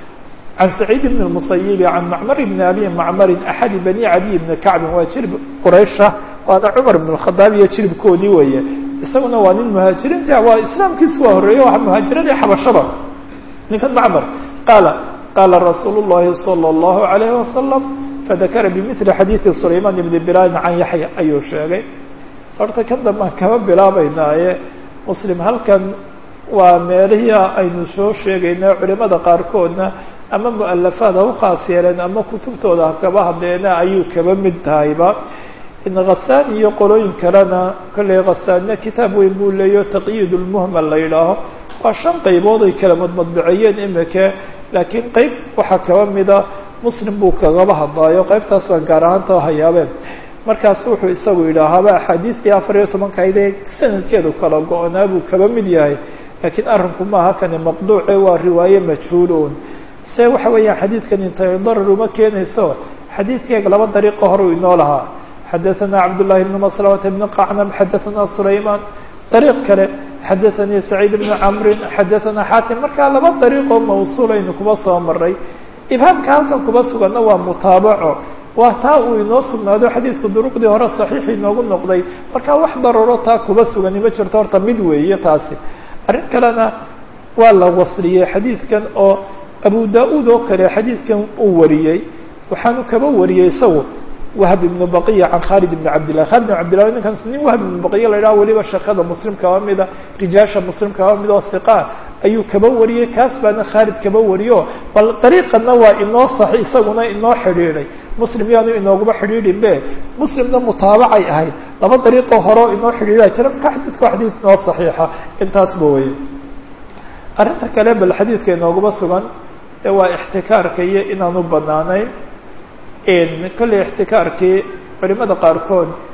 عن سعيد بن المصيب عن معمر بن أبي معمر أحد بني عدي بن كعب waa jirب qرayشha waana cمر بن الخطاaب iyo jirبkoodii weeye isaguna waa nin مهاaجiriinta waa iسلاamkiisu waa horeeye waa مهاaجiradii xabashaba ninkan معmر qاaل qاla رasuuل اللhi صلى الله عليه وسلم فذakra بمثل xadيiث سليمان بن بلال عن يحيى ayuu sheegay horta kan dambaan kaba bilaabaynaaye muslim halkan waa meelihii aynu soo sheegaynay culimada qaarkoodna ama mualafaad ha u khaas yeeleen ama kutubtooda ha kaba hadleena ayuu kaba mid tahayba in khasaan iyo qolooyin kalena kolley khasaanna kitaab weyn buu leeyo taqyiid lmuhmal la yidhaaho waa shan qaybood ay kala madmadbiciyeen imika laakiin qeyb waxaa kaba mida muslim buu kagaba hadlaayo qeybtaas baan gaar ahaanta hayaabeen markaas wuxuu isagu yidhaahaaba axaadiistii afar iyo tobankaydee sanadkeedu kala go-naa buu kaba mid yahay laakiin arrinku maaha kani maqduuce waa riwaaye majhuulun se waxa weeyaan xadiidkan intay darar uma keenayso xadiidkeega laba dariiqo horeu inoo lahaa xadaثana cabdullahi bn maslamata bn qacnam xadaثana sulayman dariiq kale xadaثanii saciid bn camrin xadaثana xaatim markaa laba dariiqoo mawsuulaynu kuba soo maray ibhaamka halkan kuba suganna waa mutaabaco waa taa uu inoo sugnaado xadiidku duruqdii hore saxiix inoogu noqday marka wax dararo taa kuba sugani ma jirto horta mid weeye taasi arrin kalena waa la wasliyey xadiidkan oo abu da-uud oo kale xadiidkan uu wariyey waxaanu kaba wariyey isagu wahb ibnu baqiya can khaalid ibni cabdillah khalid ibn cabdillah ninkaas nin wahb ibnu baqiya la yidhaha weliba shaqada muslim kaba mida rijaasha muslim kaba mid oo hiqa ayuu kaba wariyey kaas baana khaalid kaba wariyo bal dariiqana waa inoo sax isaguna inoo xidhiidhay muslim yaanu inooguma xidhiidhin be muslimna mutaabacay ahayd laba dariiqoo horeo inoo xidhiidha jira marka xadiidku waa xadiid inoo saxiixa intaasba weye arrinta kale bal xadiidka inooguma sugan ee waa ixtikaarka iyo inaanu banaanayn kolley ixtikaarkii culimada qaarkood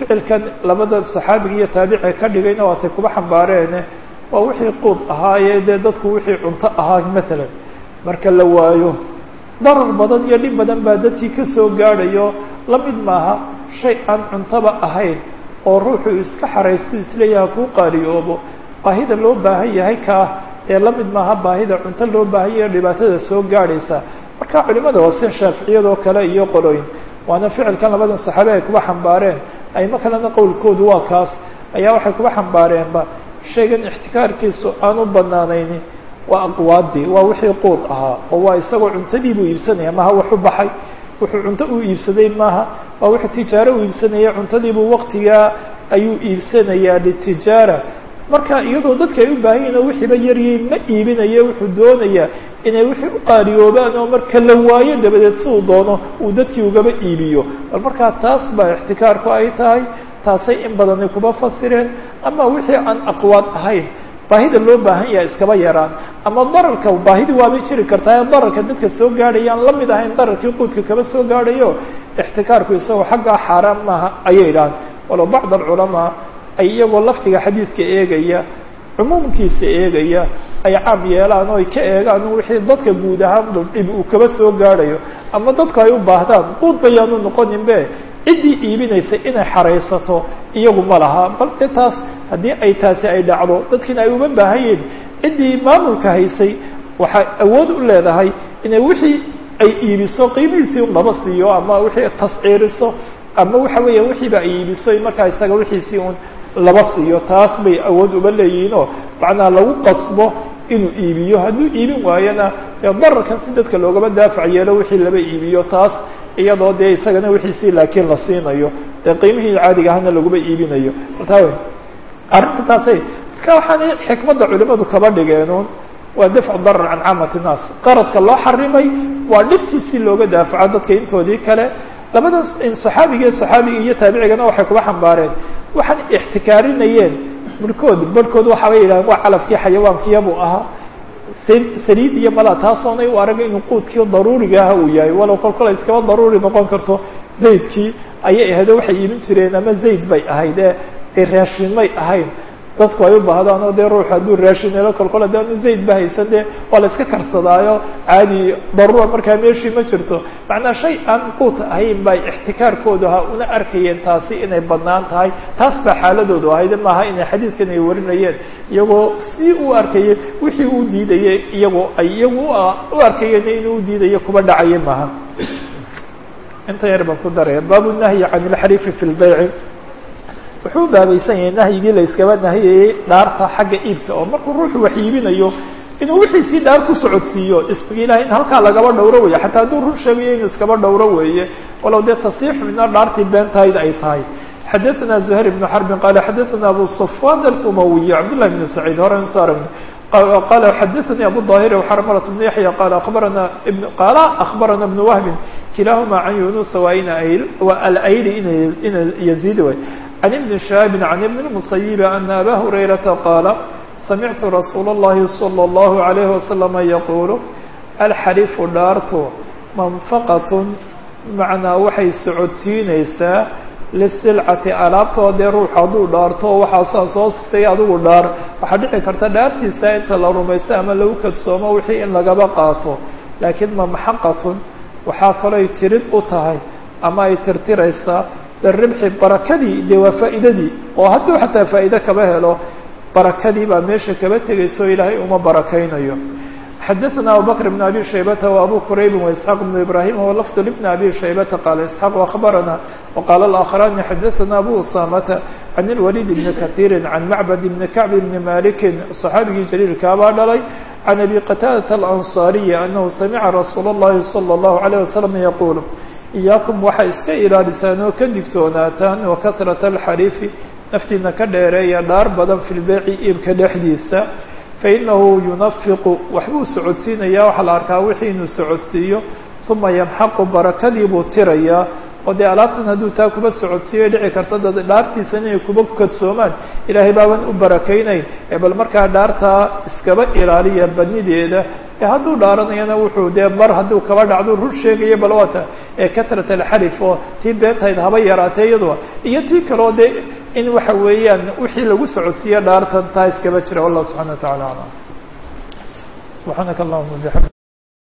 ficilkan labada saxaabiga iyo taabici ka dhigayna waatay kuba xambaareene waa wixii quud ahaaye dee dadku wixii cunto ahaa maalan marka la waayo darar badan iyo dhib badan baa dadkii kasoo gaadhayo la mid maaha shay aan cuntaba ahayn oo ruuxu iska xaraysto isleeyaha kuu qaaliyoobo baahida loo baahan yahay kaa ee la mid maaha baahida cunto loo baahan yahay dhibaatada soo gaadhaysa marka culimada hoose shaaficiyadoo kale iyo qolooyin waana ficilkan labadan saxaabe ay kuba xambaareen ayma kalena qowlkoodu waa kaas ayaa waxay kuba xambaareenba shaygan ixtikaarkiisu aan u banaanayni waa aqwaadii waa wixii quud ahaa oo waa isagoo cuntadii buu iibsanaya maha wax u baxay wuxuu cunto u iibsaday maaha waa wuxuu tijaaro u iibsanaya cuntadiibuu waqtigaa ayuu iibsanayaa litijaara marka iyadoo dadka ay u baahan yihin oo wixiiba yaryay ma iibinayo wuxuu doonayaa inay wixii u qaaliyoobaan oo marka la waayo dabadeed si uu doono uu dadkii ugaba iibiyo bal markaa taas baa ixtikaarku ay tahay taasay in badani kuba fasireen ama wixii aan aqwaad ahayn baahida loo baahan yahay iskaba yaraan ama dararka baahidi waabay jiri kartaa dararka dadka soo gaadhaya aan la mid ahayn dararkii quudka kaba soo gaadhayo ixtikaarku isagoo xaggaa xaaraan maaha ayay idhahan walow bacd alculamaa ay iyagoo lafdiga xadiidka eegaya cumuumkiisa eegaya ay caam yeelaan oo ay ka eegaan wixii dadka guud ahaan dhib uu kaba soo gaadhayo ama dadku ay u baahdaan quud bayaanu noqoninbe ciddii iibinaysa inay xaraysato iyagu ma laha bal de taas haddii ay taasi ay dhacdo dadkiina ay uma baahan yihin ciddii maamulka haysay waxay awood u leedahay inay wixii ay iibiso qiimihiisii un laba siiyo ama wixii tasciiriso ama waxa weeya wixiiba ay iibiso markaa isaga wixiisii un laba siiyo taas bay awood uba leeyihiinoo macnaha lagu qasbo inuu iibiyo hadduu iibin waayona dee dararkan si dadka loogaba daafac yeelo wixii laba iibiyo taas iyadoo dee isagana wixiisii laakiin la siinayo dee qiimihii caadiga ahana laguma iibinayo taa arrinta taasay marka waxaana xikmadda culimadu kaba dhigeenuun waa dafcu darar can caamati nnaas qaradka loo xarimay waa dhibtii si looga daafaco dadka intoodii kale labadan saxaabiga iyo saxaabiga iyo taabicigana waxay kuba xambaareen waxaan ixtikaarinayeen barhkood barhkood waxaabay yidhahdeen waa calafkii xayawaankiiyabuu ahaa saliid iyo mala taasoonay u aragay inuu quudkii daruuriga aha uu yahay walow kol kole iskaba daruuri noqon karto zaydkii ayay ahaydo waxay iibin jireen ama zayd bay ahayd ee dee raashin may ahayn dadku ay u baahdaan oo dee ruux hadduu raashin helo kol kole daanu zayd ba haysan dee waa la iska karsadaayo caadi daruura markaa meeshii ma jirto macnaa shay aan quut ahayn bay ixtikaarkoodu ahaa una arkayeen taasi inay badnaan tahay taas baa xaaladoodu ahayd maaha inay xadiidkan ay warinayeen iyagoo si u arkayay wixii uu diidayay iyagoo ay iyagu u arkayeen inuu u diidayo kuba dhacaya maaha inta yar baan ku daraya baabu nahyi can ilxariifi fi lbayci wuxuu baabaysan yahay nahyigii la iskaba nahiyayey dhaarta xagga iibka oo markuu ruuxu wax iibinayo inuu wixiisii dhaar ku socodsiiyo ismigi ilahay in halkaa lagaba dhowro weeye xataa hadduu run sheegayo inuu iskaba dhowro weeye walow dee tasiixu mina dhaartii beentahayd ay tahay xadaثna زuhayr بن xرbi qala xadaثna abu صفwan الأmawiي cabdالlah بn سacيid horan soo aragna qala xadaثnي abu ظاhir وxrmlة بن yaحyى qala abarana qala أخbarana بن wهbi kilahuma can yunusa wa alayli ina yazid way عن بن شهاب عن بن المصيب أن أbا هريرة قال سمعت رsuuل اللhi صلى الله عليه وسلم يقول الxريف dhaartu منفqة مaعنaa waxay socodsiinaysaa للسلcةi alaabtoo dee ruux hadduu dhaarto waxaasaa soo sistay adigu dhaar waxaa dhici karta dhaartiisa inta la rumaysto ama lagu kadsoomo wixii in lagaba qaato laakiin ممxqة waxaa kalooy tirid u tahay ama ay tirtiraysaa biribxi barakadii dee waa faa'iidadii oo hadduu xataa faa'iide kaba helo barakadii baa meesha kaba tegayso ilaahay uma barakaynayo xadaثna abubakr بn abi shaybata وabu quraybi وaisxaaq بn ibrahim wlafd bn abi shaybata qaala isxaaq akhbarana وqaala اlآkharani xadaثna abu usamata can اlwalid bni kahiiri can macbad bni kacb bni maliki صaxaabigii jaliilkaabaa dhalay can abi qataadata alanصariyi anahu samica rasuul اllahi salى الlahu عalيه wasalam yaqul iyaakum waxay iska ilaalisaan oo ka digtoonaataan wa kasrata alxariifi naftiina ka dheereeya dhaar badan fi lbeyci iibka dhexdiisa fainahu yunafiqu waxbuu socodsiinayaa waxaa la arkaa wixii inuu socodsiiyo uma yamxaqu barakadii buu tirayaa oo dee alaabtan hadduu taa kuba socodsiiyo dhici karta dad dhaartiisana inay kuba kadsoomaan ilaahay baaban u barakaynayn ee bal markaa dhaartaa iskaba ilaaliya badnideeda hadduu dhaaranayana wuxuu dee bar hadduu kaba dhacdo rur sheegayo bal waata ee katrat alxarif oo tii beentahayd haba yaraatee iyadua iyo tii kaleo dee in waxa weeyaan wixii lagu socodsiiyo dhaartan taa iskaba jira wallah subxana wa tacala aclam subxaanaka allahuma bixamd